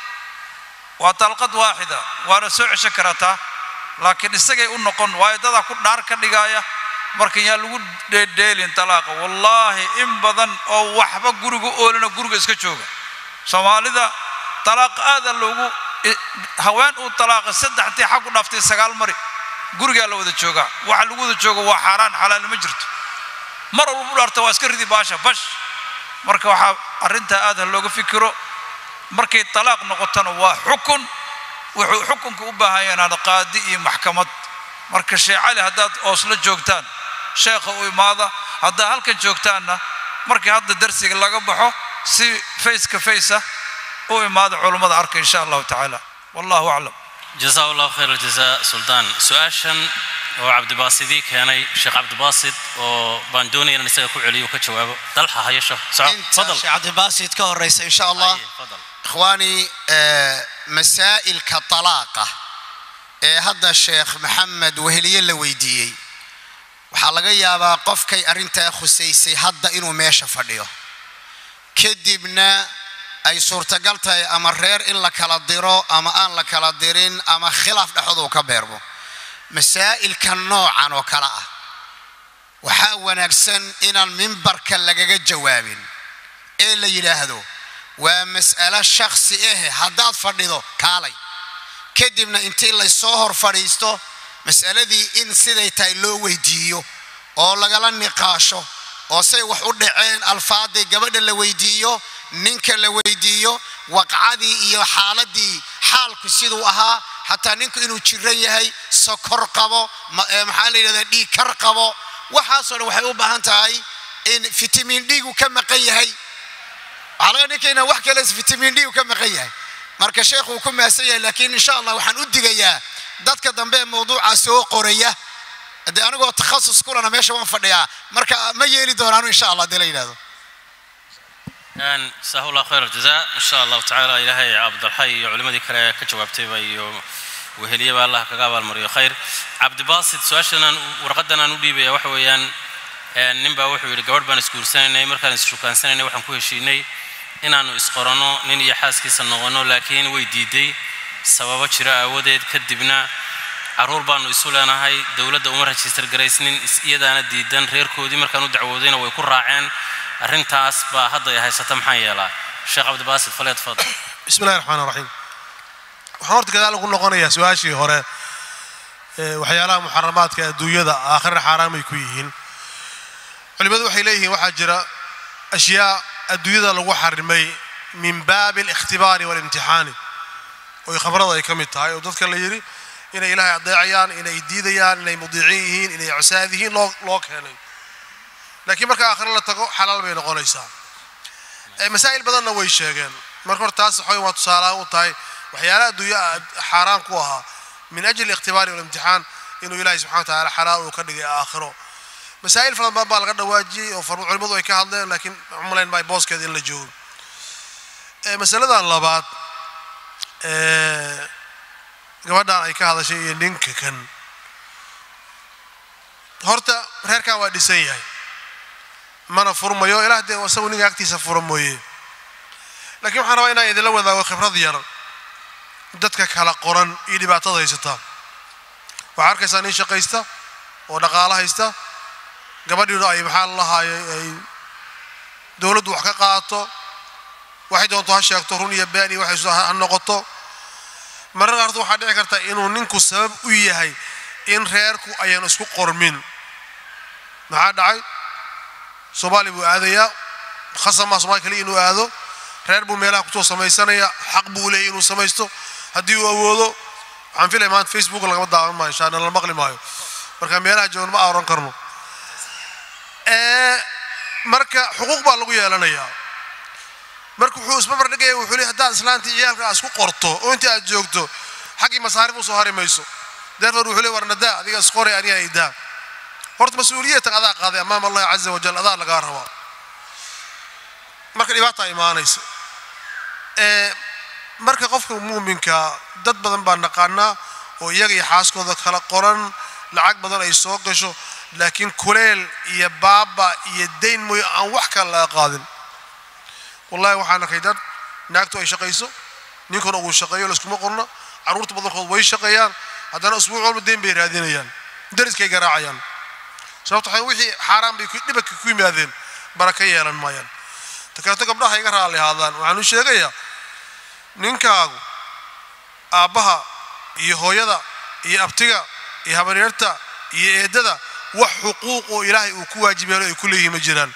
waa talqad waaxida waana soo ceshan karataa laakiin isagay u noqon waayo dadaa ku dhaar ka dhigaaya marka yaa lagu dheedheelin talaaqa wallaahi in badan oo waxba guriga oolina guriga iska jooga soomaalida talaaqa aada loogu haween uu talaaqa saddextii xag u dhaaftay sagaal mari gurigaa la wada joogaa waxa lagu wada joogo waa xaaraan xalaal ma jirto mar walba u dhaarta waa iska ridi baasha bash marka waxaa arrintaa aad ha looga fikiro markay talaaq noqotona waa xukun wuxuu xukunka u baahan yahaan qaadi iyo maxkamad marka sheekh cali haddaad oosla joogtaan sheekha u imaada haddaad halkan joogtaanna markii hadda darsiga laga baxo si faceka facea u imaada culummada arka insha allahu tacaala wallahu aclam جزاه الله خير الجزاء سلطان سؤاشن oo cabdibaasidii keenay sheekh cabdibaasid oo baan doonaya inaan isaga ku celiyo ka jawaabo dalxa hayasho inta sheekh cabdibaasid ka horeysa insha allah ikhwaani masaa'ilka talaaqa ee hadda sheekh maxamed weheliye la weydiiyey waxaa laga yaabaa qofkay arrintaa khusaysay hadda inuu meesha fadhiyo kadibna ay suurtagal tahay ama reer in la kala diro ama aan la kala dirin ama khilaaf dhexdooda uu ka beermo masaa'ilka noocan oo kale ah waxaa wanaagsan inaan mimbarka lagaga jawaabin ee la yidhaahdo waa mas'alo shakhsi ahe haddaad fadhido kaalay kadibna intii laysoo hor fadhiisto mas'aladii in siday tahay loo weydiiyo oo lagala niqaasho oo say wax u dhaceen alfaadii gabadha la weydiiyo ninka la weydiiyo waqcadii iyo xaaladii xaalku siduu ahaa xataa ninku inuu jiran yahay sokor qabo maxaa la yidhahdaa dhiigkar qabo waxaasoo dhan waxay u baahan tahay in fitamiin dhiigu ka maqan yahay waxaa laga ninkaynaa wax kale fitamiin dhiigu ka maqan yahay marka sheekhu uu ku maasan yahay laakiin insha allah waxaan u digayaa dadka dambe ee mawduuca soo qoraya dee anigoo takhasus kulana meesha waan fadhiyaa marka ma yeeli doonaanu insha allah dee la yidhahdo جزاه الله خير الجزاء إن شاء الله تعالى إلهي عبد الحي علمدي كلا كجوابتي بايو وهلية بالله كقابل المريو خير عبد باسط سؤالنا ورقدنا نودي بيا وحويان نبا وحوي لقبر بان سكول سنة مركان سكول سنة وحن كوي شيني إن أنو إسقرانو نين يحاس كيس النغنو لكن ويديدي سبب شراء وديد كدبنا caruur baanu isu leenahay dowladda uma rajistar garaysnin iyadaana diidan reerkoodii markaan u dacwoodayna way ku raaceen arrintaas baa hadda ay haysata maxaan yeelaa sheekh cabdibaasid faleed fadl bismi illahi raxmaan raxiim waxaan horta gadaal ugu noqonayaa su-aashii hore waxyaalaha muxaramaadka adduunyada aakhirna xaaraamay ku yihiin culimmadu waxay leeyihiin waxaa jira ashyaa adduunyada lagu xarimay min baabi alikhtibaari waalimtixaani oo khabrada ay ka mid tahay oo dadka la yidhi inay ilaahay adeecayaan inay diidayaan inay mudiiciin yihiin inay cusaad yihiin loo loo keenay laakiin marka aakhire la tago xalaal bay noqonaysaa masaa'il badanna way sheegeen marka hore taas waxay waa tusaalahaan u tahay waxyaalaha adduunya xaaraan ku ahaa min ajli ikhtibaari walimtixaan inuu ilaahay subxana wa tacaala xalaal uu ka dhigay aakhiro masaa'il fara badan baa laga dhawaajiyey oo far- culimmadu ay ka hadleen laakiin umalayn maayo booskeeda in la joogo Eh, masaladan labaad eh, gabadhan ay ka hadashay iyo ninka kan horta reerkan waa dhisan yahay mana furmayo ilaah dee isagu ninka agtiisa fura mooye laakiin waxaan rabaa inaan idinla wadaago khibrad yar dadka kala qoran iyo dhibaatada haysata waxaa arkaysaa nin shaqaysta oo dhaqaalo haysta gabadhiina ay maxaa la lahaayay ay dowladdu wax ka qaato waxay doonto ha sheegto run iyo been iyo waxay soo ha noqoto mararka qaarkood waxaa dhici karta inuu ninku sabab u yahay in reerku ayaan isku qormin maxaa dhacay soomaali buu aadayaa khasama soomaali kaliya inuu aado reer buu meelaha kusoo samaysanaya xaq buu leeyahy inuu samaysto haddii uu awoodo waxaan filaya maanta facebook lagama daawan maayo insha allah la maqli maayo marka meelaha joogan ma aaran karno ee marka xuquuq baa lagu yeelanayaa marka wuxuu isbabar dhigaya wuxuu leeyahay haddaad islaantii ciyaalka aad isku qorto oo inta aad joogto xaggii masaarif usoo hari mayso therefore wuxuu leeyahay war nadaa adiga isqoray aniga idaa horta mas-uuliyatan adaa qaaday amaam allahi caza wajal adaa lagaa rabaa marka dhibaataa imaanaysa ee marka qofka muuminka dad badan baa naqaanaa oo iyaga iyo xaaskooda kala qoran lacag badan ay soo gasho laakiin kuleel iyo baaba iyo dayn mooyo aan wax kale laga qaadin wallahi waxaan arkay dad naagtu ay shaqayso ninkuna uu shaqeeyo layskuma qorno carruurta badankood way shaqeeyaan haddana usbuuc walba dayn bay raadinayaan dariskay garaacayaan sababto waxay wixii xaaraan bay ku- dhibaka ku yimaadeen baraka yeelan maayaan takaato gabdhaha iga raalli ahaadaan waxaan u sheegayaa ninkaagu aabbaha iyo hooyada iyo abtiga iyo habaryarta iyo eeddada wax xuquuq oo ilaahay uu ku waajibeelo ay ku leeyihiin ma jiraan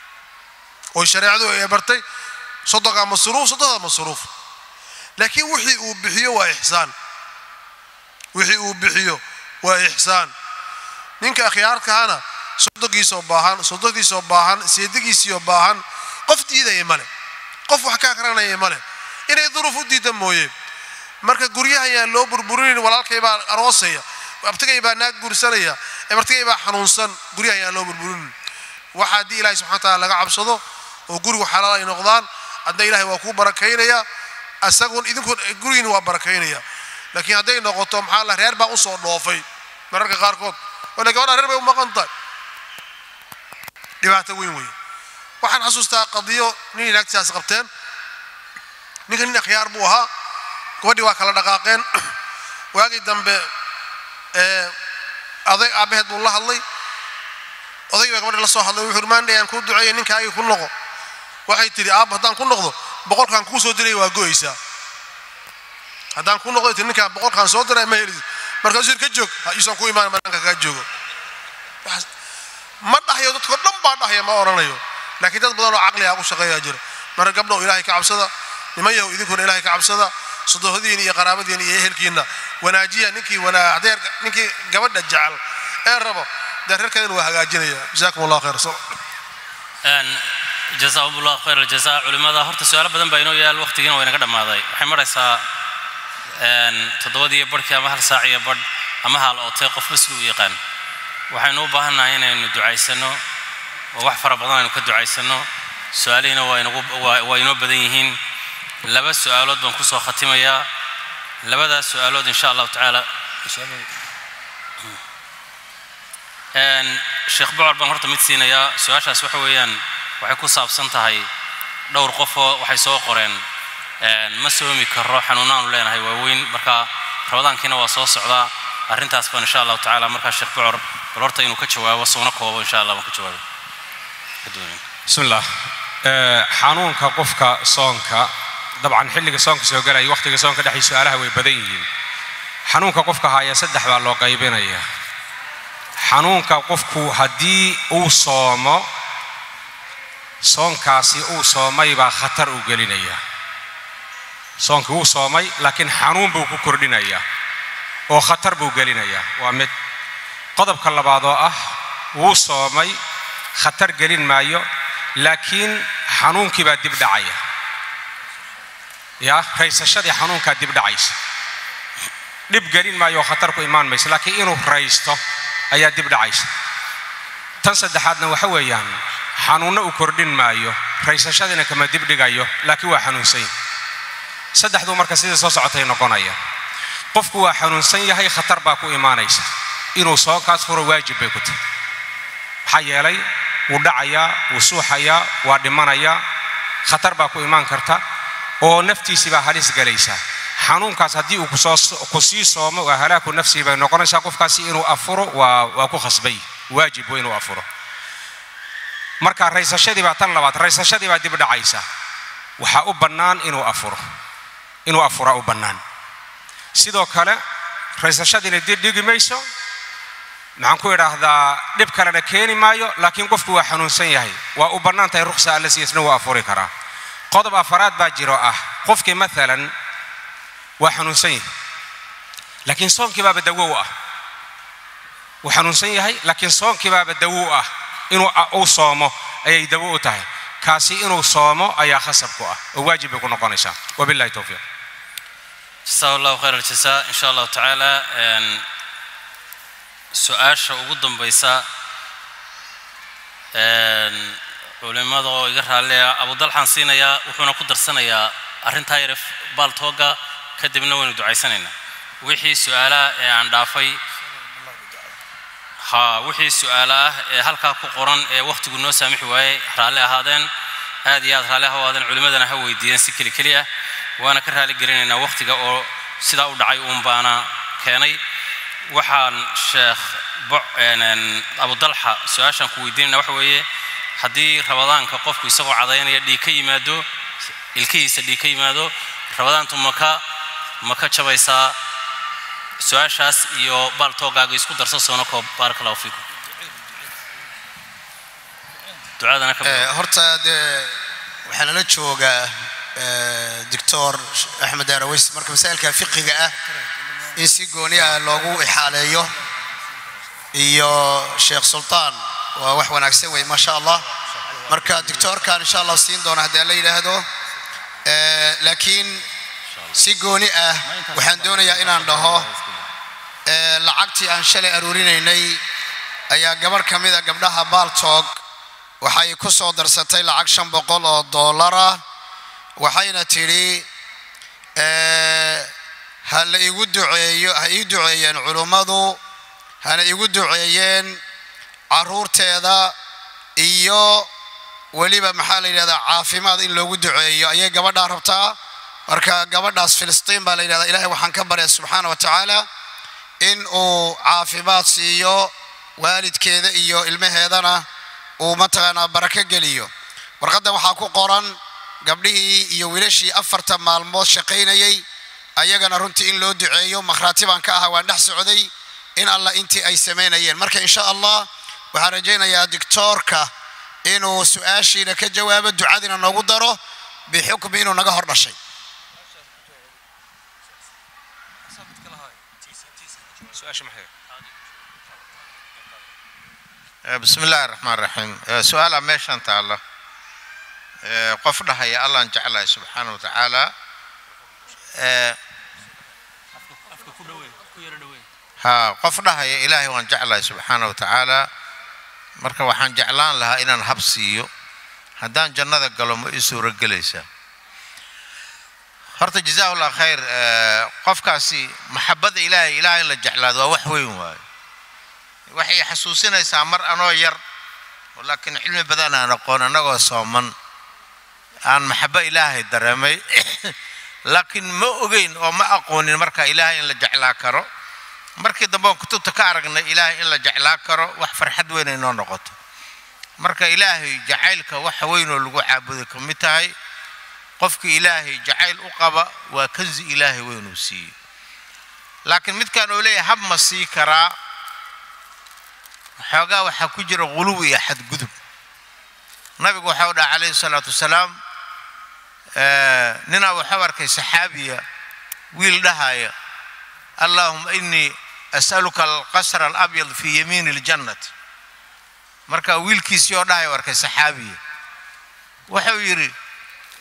oo shareecadu ay bartay soddonkaa masruuf soddonkaa masruuf laakiin wixii uu bixiyo waa ixsaan wixii uu bixiyo waa ixsaan ninka akhyaarkahana soddonkiisoo baahan soddonkiisoo baahan seedigiisioo baahan qof diidaya male qof wax ka akranaya male inay duruuf u diida mooye marka guryaha ayaan loo burburinin walaalkay baa aroosaya abtigay baa naag guursanaya ebartigay baa xanuunsan guryaha ayaan loo burburinin waxa haddii ilaahay subxana wa taala laga cabsado oo gurigu xalaal ay noqdaan adna ilaahay waa kuu barakaynaya asagun idinku gurigiina waa barakaynaya laakiin hadday noqoto maxaa la reer baa usoo dhoofay mararka qaarkood wala gabadha reer bay u maqan tahay dhibaato weyn weyn waxaan xasuustaa qadiyo nin inaagtisaas qabteen ninka nin akhyaar buu ahaa gabadhii waa kala dhaqaaqeen waagii dambe ee aday aabbaheed buu la hadlay odaygi baa gabadhi la soo hadlay wuxuu maandhay aan kuu duceeya ninkaagii ku noqo waxay tidhi aabba haddaan ku noqdo boqolkaan kuu soo diray waa go'aysaa haddaan ku noqdo tii ninkaan boqolkaan soo diray ma helisid markaasuu yidhi ka joog ha iisan ku imaan banaanka kaa joogo Waxaas- ma dhahayo dadkoo dhan baa dhahaya ma odhanayo laakiin dad badan oo caqliga ku shaqeeyaa jira marka gabdhow ilaahay ka cabsada niman yahow idinkuna ilaahay ka cabsada sodohdiina iyo qaraabadiina iyo ehelkiina wanaajiya ninkii wanaa hadeer ninkii gabadha jecel ee rabo dee reerkeedana waa hagaajinaya jazaakum allah khayr sal jazaahum allah khayr aljazaa culimmada horta su-aalo badan baa inoo yaal waqtigiina waa inaga dhammaaday waxay maraysaa een, toddobadiiyo barhkii ama hal saac iyo badh ama haal ootay qofba siduu u yaqaan waxaynu u baahannahay inaynu ducaysano oo wax fara badan aynu ka ducaysano su-aalihiina waa inagu waa waa inoo badan yihiin laba su-aalood baan kusoo khatimayaa labadaas su-aalood insha allahu tacaala Een, sheekh bocor baan horta mid siinayaa su-aashaas waxa weeyaan waxay ku saabsan tahay dhowr qofoo waxay soo qoreen een, ma soomi karo xanuunaanu leenahay waaweyn marka rabadaankiina waa soo socdaa arrintaas baan insha allahu tacaala markaa sheekh bocor bal horta inuu ka jawaabo soona koobo insha allah waan ka jawaabo Kadib. بسم الله آه، xanuunka qofka soonka dabcan xilliga soonka soo galaya waqtiga soonka dhexii su-aalaha way badan yihiin xanuunka qofka haya saddex baa loo qaybinaya xanuunka qofku haddii uu soomo soonkaasi uu soomay baa khatar u gelinaya soonkii wuu soomay laakiin xanuun buu ku kordhinaya oo khatar buu gelinaya waa mid qodobka labaad oo ah wuu soomay khatar gelin maayo laakiin xanuunkii baa dib dhacaya yaa raysashadii xanuunkaa dib dhacaysa dhib gelin maayo oo khatar ku imaan maysa laakiin inuu raysto ayaa dib dhacaysa tan saddexaadna waxa weeyaan xanuunno u kordhin maayo raysashadiina kama dib dhigayo laakiin waa xanuunsan yahay saddexduu marka sidii soo socotay noqonaya qofku waa xanuunsan yahay khatar baa ku imaanaysa inuu soo kaas furo waajib bay ku tahay maxaa yeelay wuu dhacayaa wuu suuxayaa waa dhimanayaa khatar baa ku imaan karta oo naftiisii baa halis galaysaa xanuunkaas haddii uu kusoo ku sii soomo waa halaaku nafsihi bay noqonaysaa qofkaasi inuu afuro waa waa ku khasbay waajib waa inuu afuro marka raysashadii baa tan labaad raysashadii baa dib dhacaysa waxaa u bannaan inuu afuro inuu afuraa u bannaan sidoo kale raysashadiina dib dhigi mayso maxaan ku idhaahdaa dhib kalena keeni maayo laakiin qofku waa xanuunsan yahay waa u bannaan tahay rukhsa alla siiyasna waa afuri karaa qodob afaraad baa jiro ah qofkii maalan waa xanuunsan yahay laakiin soonkii baaba dawo u ah wuu xanuunsan yahay laakiin soonkii baaba dawo u ah inuu uu soomo ayay dawo u tahay kaasi inuu soomo ayaa khasab ku ah oo waajib bay ku noqonaysaa wabillahi towfiiq jasaa allahu khayr aljasa in sha allahu tacaala su-aasha ugu dambaysa culimada oo iga raalliya abudalxaan siinayaa wuxuuna ku darsanayaa arrintaa yare baaltooga kadibna waynu ducaysanaynaa wixii su-aalaha ee aan dhaafay ha wixii su-aalo ah ee halkaa ku qoran ee wakhtigu noo saamixi waayey raalli ahaadeen aad iyo aad raalli ahaadeen culimmadana ha weydiiyeen si keli keli ah waana ka raali gelinaynaa wakhtiga oo sidaa u dhacay uun baana keenay waxaan sheekh abudalxa su-aashaan ku weydiinayna waxa weeye haddii rabadaanka qofku isagoo cadaynaya dhiig ka yimaado ilkihiisa dhiig ka yimaado rabadaantu maka ma ka jabaysaa su-aashaas iyo baaltoogaaga isku darso soona koob baaraka allahu fiikum ducadana ka horta dee waxaa nala joogaa doctor axmed araweys marka masaa'ilka fiqiga ah in si gooni ah loogu ixaaleeyo iyo sheekh sultaan waa wax wanaagsan wey maasha allah marka doctoorkan insha allah siin doona haddii la yidhaahdo laakiin si gooni ah waxaan doonayaa inaan dhaho lacagtii aan shalay aruurinaynay ayaa gabarh ka mida gabdhaha baaltoog waxay ku soo darsatay lacag shan boqol oo doolara waxayna tidhi ha la igu duceeyo ha ii duceeyeen culummadu hana igu duceeyeen caruurteeda iyo weliba maxaa la yidhahdaa caafimaad in loogu duceeyo ayay gabadhaa rabtaa marka gabadhaas filistiin baa la yidhahdaa ilahay waxaan ka barya subxaana wa tacaala in uu caafimaad siiyo waalidkeeda iyo ilmaheedana uu mataqaanaa barako geliyo warqaddan waxaa ku qoran gabdhihii iyo wiilashii afarta maalmood shaqaynayay ayagana runtii in loo duceeyo makhraati baan ka ahaa waan dhex socday in allah intii ay samaynayeen marka insha allah waxaan rajaynayaa dictoorka inuu su-aashiina ka jawaabo ducadiina noogu daro bixukmi inuu naga hor dhashay bismi illaahi raxmaan raxiim su-aala meeshan taalla qof dhahaya allaan jeclahay subxaana wa tacaala ha qof dhahaya ilaahay waan jeclahay subxaana wa tacaala marka waxaan jeclaan lahaa inaan hab siiyo haddaan jannada galo ma ii suuro gelaysaa horta jazaahu llah khayr qofkaasi maxabadda ilaahay ilaahay in la jeclaado waa wax weyn waayo waxay xasuusinaysaa mar anoo yar laakiin cilmi badan aan aqoon annagoo sooman aan maxabo ilaahay dareemay laakiin ma ogeyn oo ma aqoonin marka ilaahay in la jeclaa karo markii dambe oon kutubta ka aragnay ilaahay in la jeclaa karo wax farxad weyn ay noo noqoto marka ilaahay jacaylka waxa weynoo lagu caabuday ka mid tahay qofkii ilaahay jacayl u qaba waa kanzi ilaahay weynuu siiyey laakiin midkaan oo leeyahay hab ma sii karaa xoogaa waxaa ku jira quluw iyo xadgudub nabigu waxau dhaha calayhi salaatu wasalaam ninaa waxau arkay saxaabiya wiil dhahaya allaahuma inii as'aluka alqasra alabyad fii yamiini اljannati marka wiilkiisii oo dhahay arkay saxaabiya wuxuu yidhi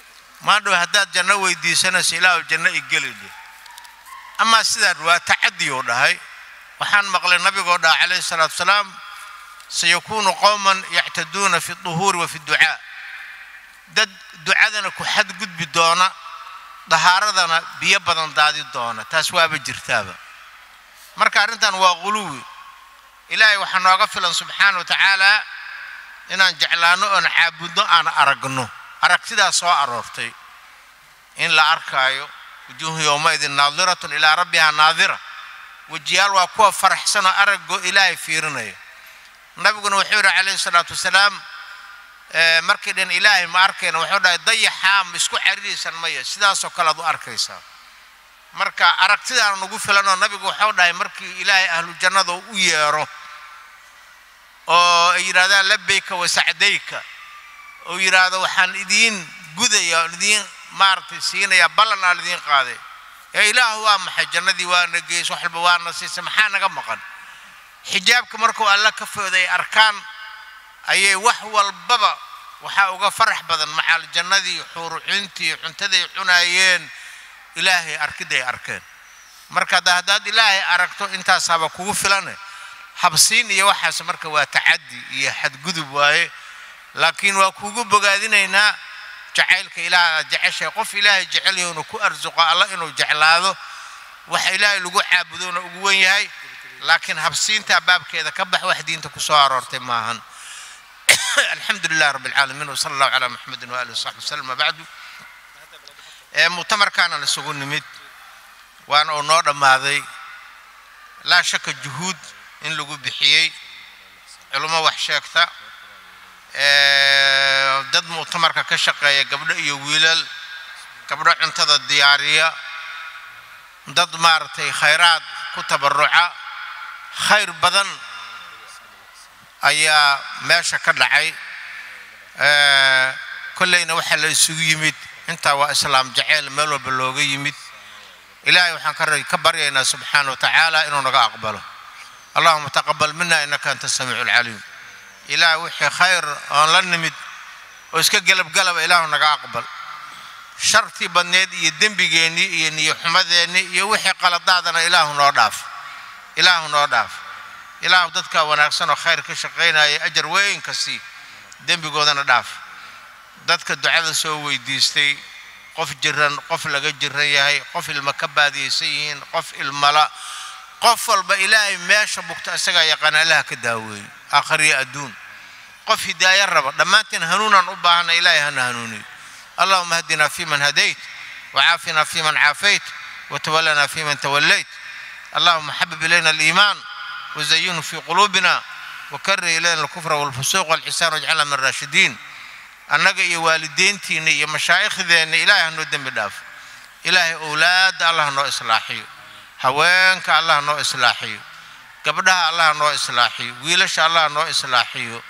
maandhow haddaad janno weydiisanayso ilaahu janno igelidhe amaa sidaa waa tacadi uu dhahay waxaan maqlay nabigoo dhaha calayhi salaatu wasalaam sayakuunu qowman yactaduuna fi duhuuri wa fi ducaa dad ducadana ku xadgudbi doona dahaaradana biyo badan daadi doona taas waaba jirtaaba marka arrintan waa quluwi ilaahay waxaa nooga filan subxaana wa tacaala inaan jeclaanno oon caabudno aan aragno aragtidaas soo aroortay in la arkaayo wujuuhu yowmaidin naadiratun ilaa rabbihaa naadira wejiyaal waa kuwa faraxsanoo araggoo ilaahay fiirinaya nabiguna wuxuu yidhi calayhi salaatu wasalaam markii dhan ilaahay ma arkayna wuxuu dhahay dayaxaa ma isku cariraysan maya sidaasoo kale aad u arkaysaa marka aragtidaana nagu filanoo nabigu wuxuu dhahay markii ilaahay ahlu jannada u yeero oo ay yidhahdaan labayka wa sacdayka oo yidhaahdo waxaan idiin gudaya oon idiin maaragtay siinayaa ballan aan idiin qaaday ee ilaahu waa maxay jannadii waana geys wax walba waana siisay maxaa naga maqan xijaabka markuu alla ka fooda ay arkaan ayay wax walbaba waxaa uga farax badan maxaal jannadii xuurucintii cuntaday cunaayeen ilaahay arkidday arkeen marka hadda haddaad ilaahay aragto intaasaaba kugu filane habsiin iyo waxaas marka waa tacaddi iyo xadgudub waaye laakiin waa kugu bogaadinaynaa jacaylka ilaah aad jeceshahay qof ilaahay jecel yahowna ku arsuqo alla inuu jeclaado waxa ilaahay lagu caabudona ugu wen yahay laakiin habsiintaa baabkeeda ka bax wax diinta ku soo aroortay maahan الحمد لله رب العالمين وصلى الله على محمد وآله وصحبه وسلم بعد مؤتمر كان نسوق نمد وأنا أنور ماذي لا شك جهود إن لقوا بحيي علماء وحشاكتا dad muctamarka ka shaqeeya gabdho iyo wiilal gabdho cuntada diyaariya dad maaragtay khayraad ku tabaruca khayr badan ayaa meesha ka dhacay kolleyna waxaa la isugu yimid intaa waa islaam jaceyl meel walba looga yimid ilaahay waxaan ka baryaynaa subxaana wa tacaala inuu naga aqbalo allahuma taqabal mina innaka anta samiicu alcaliim ilaah wixii khayr oon la nimid oo iska gelabgalaba ilaahu naga aqbal shartii badneed iyo dembigeennii iyo niyo xumadeennii iyo wixii qaladaadana ilaahu noo dhaaf ilaahu noo dhaaf ilaahu dadka wanaagsan oo khayr ka shaqaynaya ajar weyn ka sii dembigoodana dhaaf dadka ducada soo weydiistay qof jiran qof laga jiran yahay qof ilma ka baadiyaysan yihiin qof ilmala qof walba ilaahay meesha bugta isagaa yaqaana allaha ka daaweeyo aakhiriyo adduun qof hidaayo raba dhammaanteen hanuunaan u baahana ilaahay hana hanuuniyo allahuma hadinaa fi man hadayt وعافنا فيمن عافيت وتولنا فيمن توليت اللهم حبب إلينا الإيمان وزينه في قلوبنا وكره إلينا الكفر والفسوق والعصيان واجعلنا من الراشدين annaga iyo waalideyntiina iyo mashaa'ikhdeena ilaahay hanoo dembi dhaafo ilaahay owlaadda allah noo islaaxiyo haweenka allah noo islaaxiyo gabdhaha allah noo islaaxiyo wiilasha allah noo islaaxiyo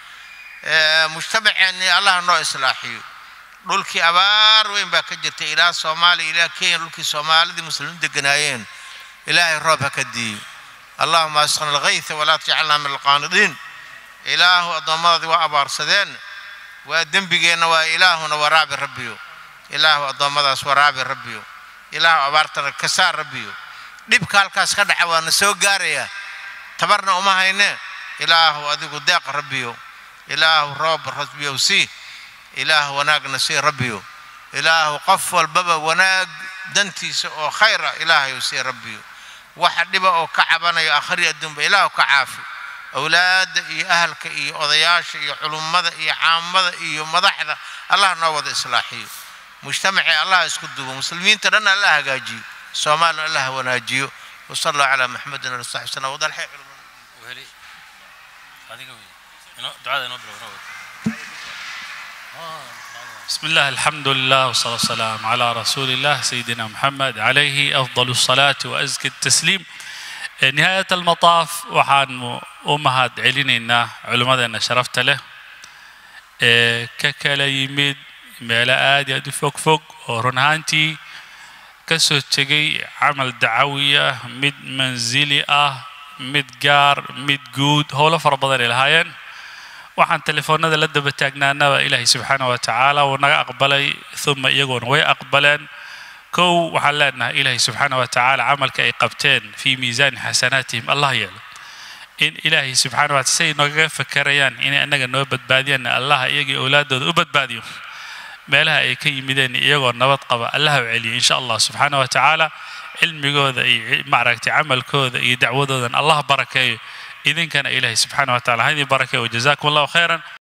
mujtamaceenni allah noo islaaxiyo dhulkii abaar weyn baa ka jirta ilaa soomaaliya ilaa kenya dhulkii soomaalidii muslimiin deganaayeen ilaahay roob ha ka diiyo allahuma asqina alghaytha walaa tajcalna min alqaanidiin ilaahu addoommadaadii waa abaarsadeen waa dembigeenna waa ilaahuna waraabi rabbiyo ilaahu addoommadaas waraabi rabbiyo ilaahu abaartana ka saar rabbiyo dhibka halkaas ka dhaca waana soo gaarayaa tabarna uma hayne ilaahu adigu deeq rabbiyo ilaahu roob rabbiyow sii ilaahu wanaagna sii rabbiyo ilaahu qof walbaba wanaag dantiisa oo khayra ilaahayu sii rabbiyo waxa dhiba oo ka cabanayo akhri adduunba ilaahu ka caafi awlaadda iyo ahalka iyo odayaasha iyo culummada iyo caamada iyo madaxda allah noo wada islaaxiyo mujtamacii allah isku dubo muslimiinta dhan allah hagaajiyo soomaalina allah wanaajiyo wasala allahu calaa maxamedin ali saxbi sallam wadalxay weli adiga wey inoo ducada inoo bilowna بسم الله الحمد لله والصلاة والسلام على رسول الله سيدنا محمد عليه أفضل الصلاة وأزكى التسليم نهاية المطاف وحان أمهات علينا علماء شرفت له ككلا يمد ميلا آد يدو فوق فوق ورنهانتي كسو تجي عمل دعوية مد منزلي آه مد جار مد جود هولا فربضان الهاين waxaan telefoonada la daba taagnaanaba ilaahay subxaana wa tacaala wuu naga aqbalay uma iyagoona way aqbaleen kow waxaan leenahay ilaahay subxaana wa tacaala camalka ay qabteen fii miisaani xasanaatihim allah yeelo in ilaahay subxaana wa taala say noogaga fakarayaan inay annaga noo badbaadiyaan allah iyagii owlaadooda u badbaadiyo meelaha ay ka yimideen iyagoo nabad qaba allah u celiyo insha allah subxaana wa tacaala cilmigooda iyo maaragtay camalkooda iyo dacwadoodan allah barakeeyo idinkana ilaahay subxaana wa taala ha idin barakeeyo wajazaakum allahu khayran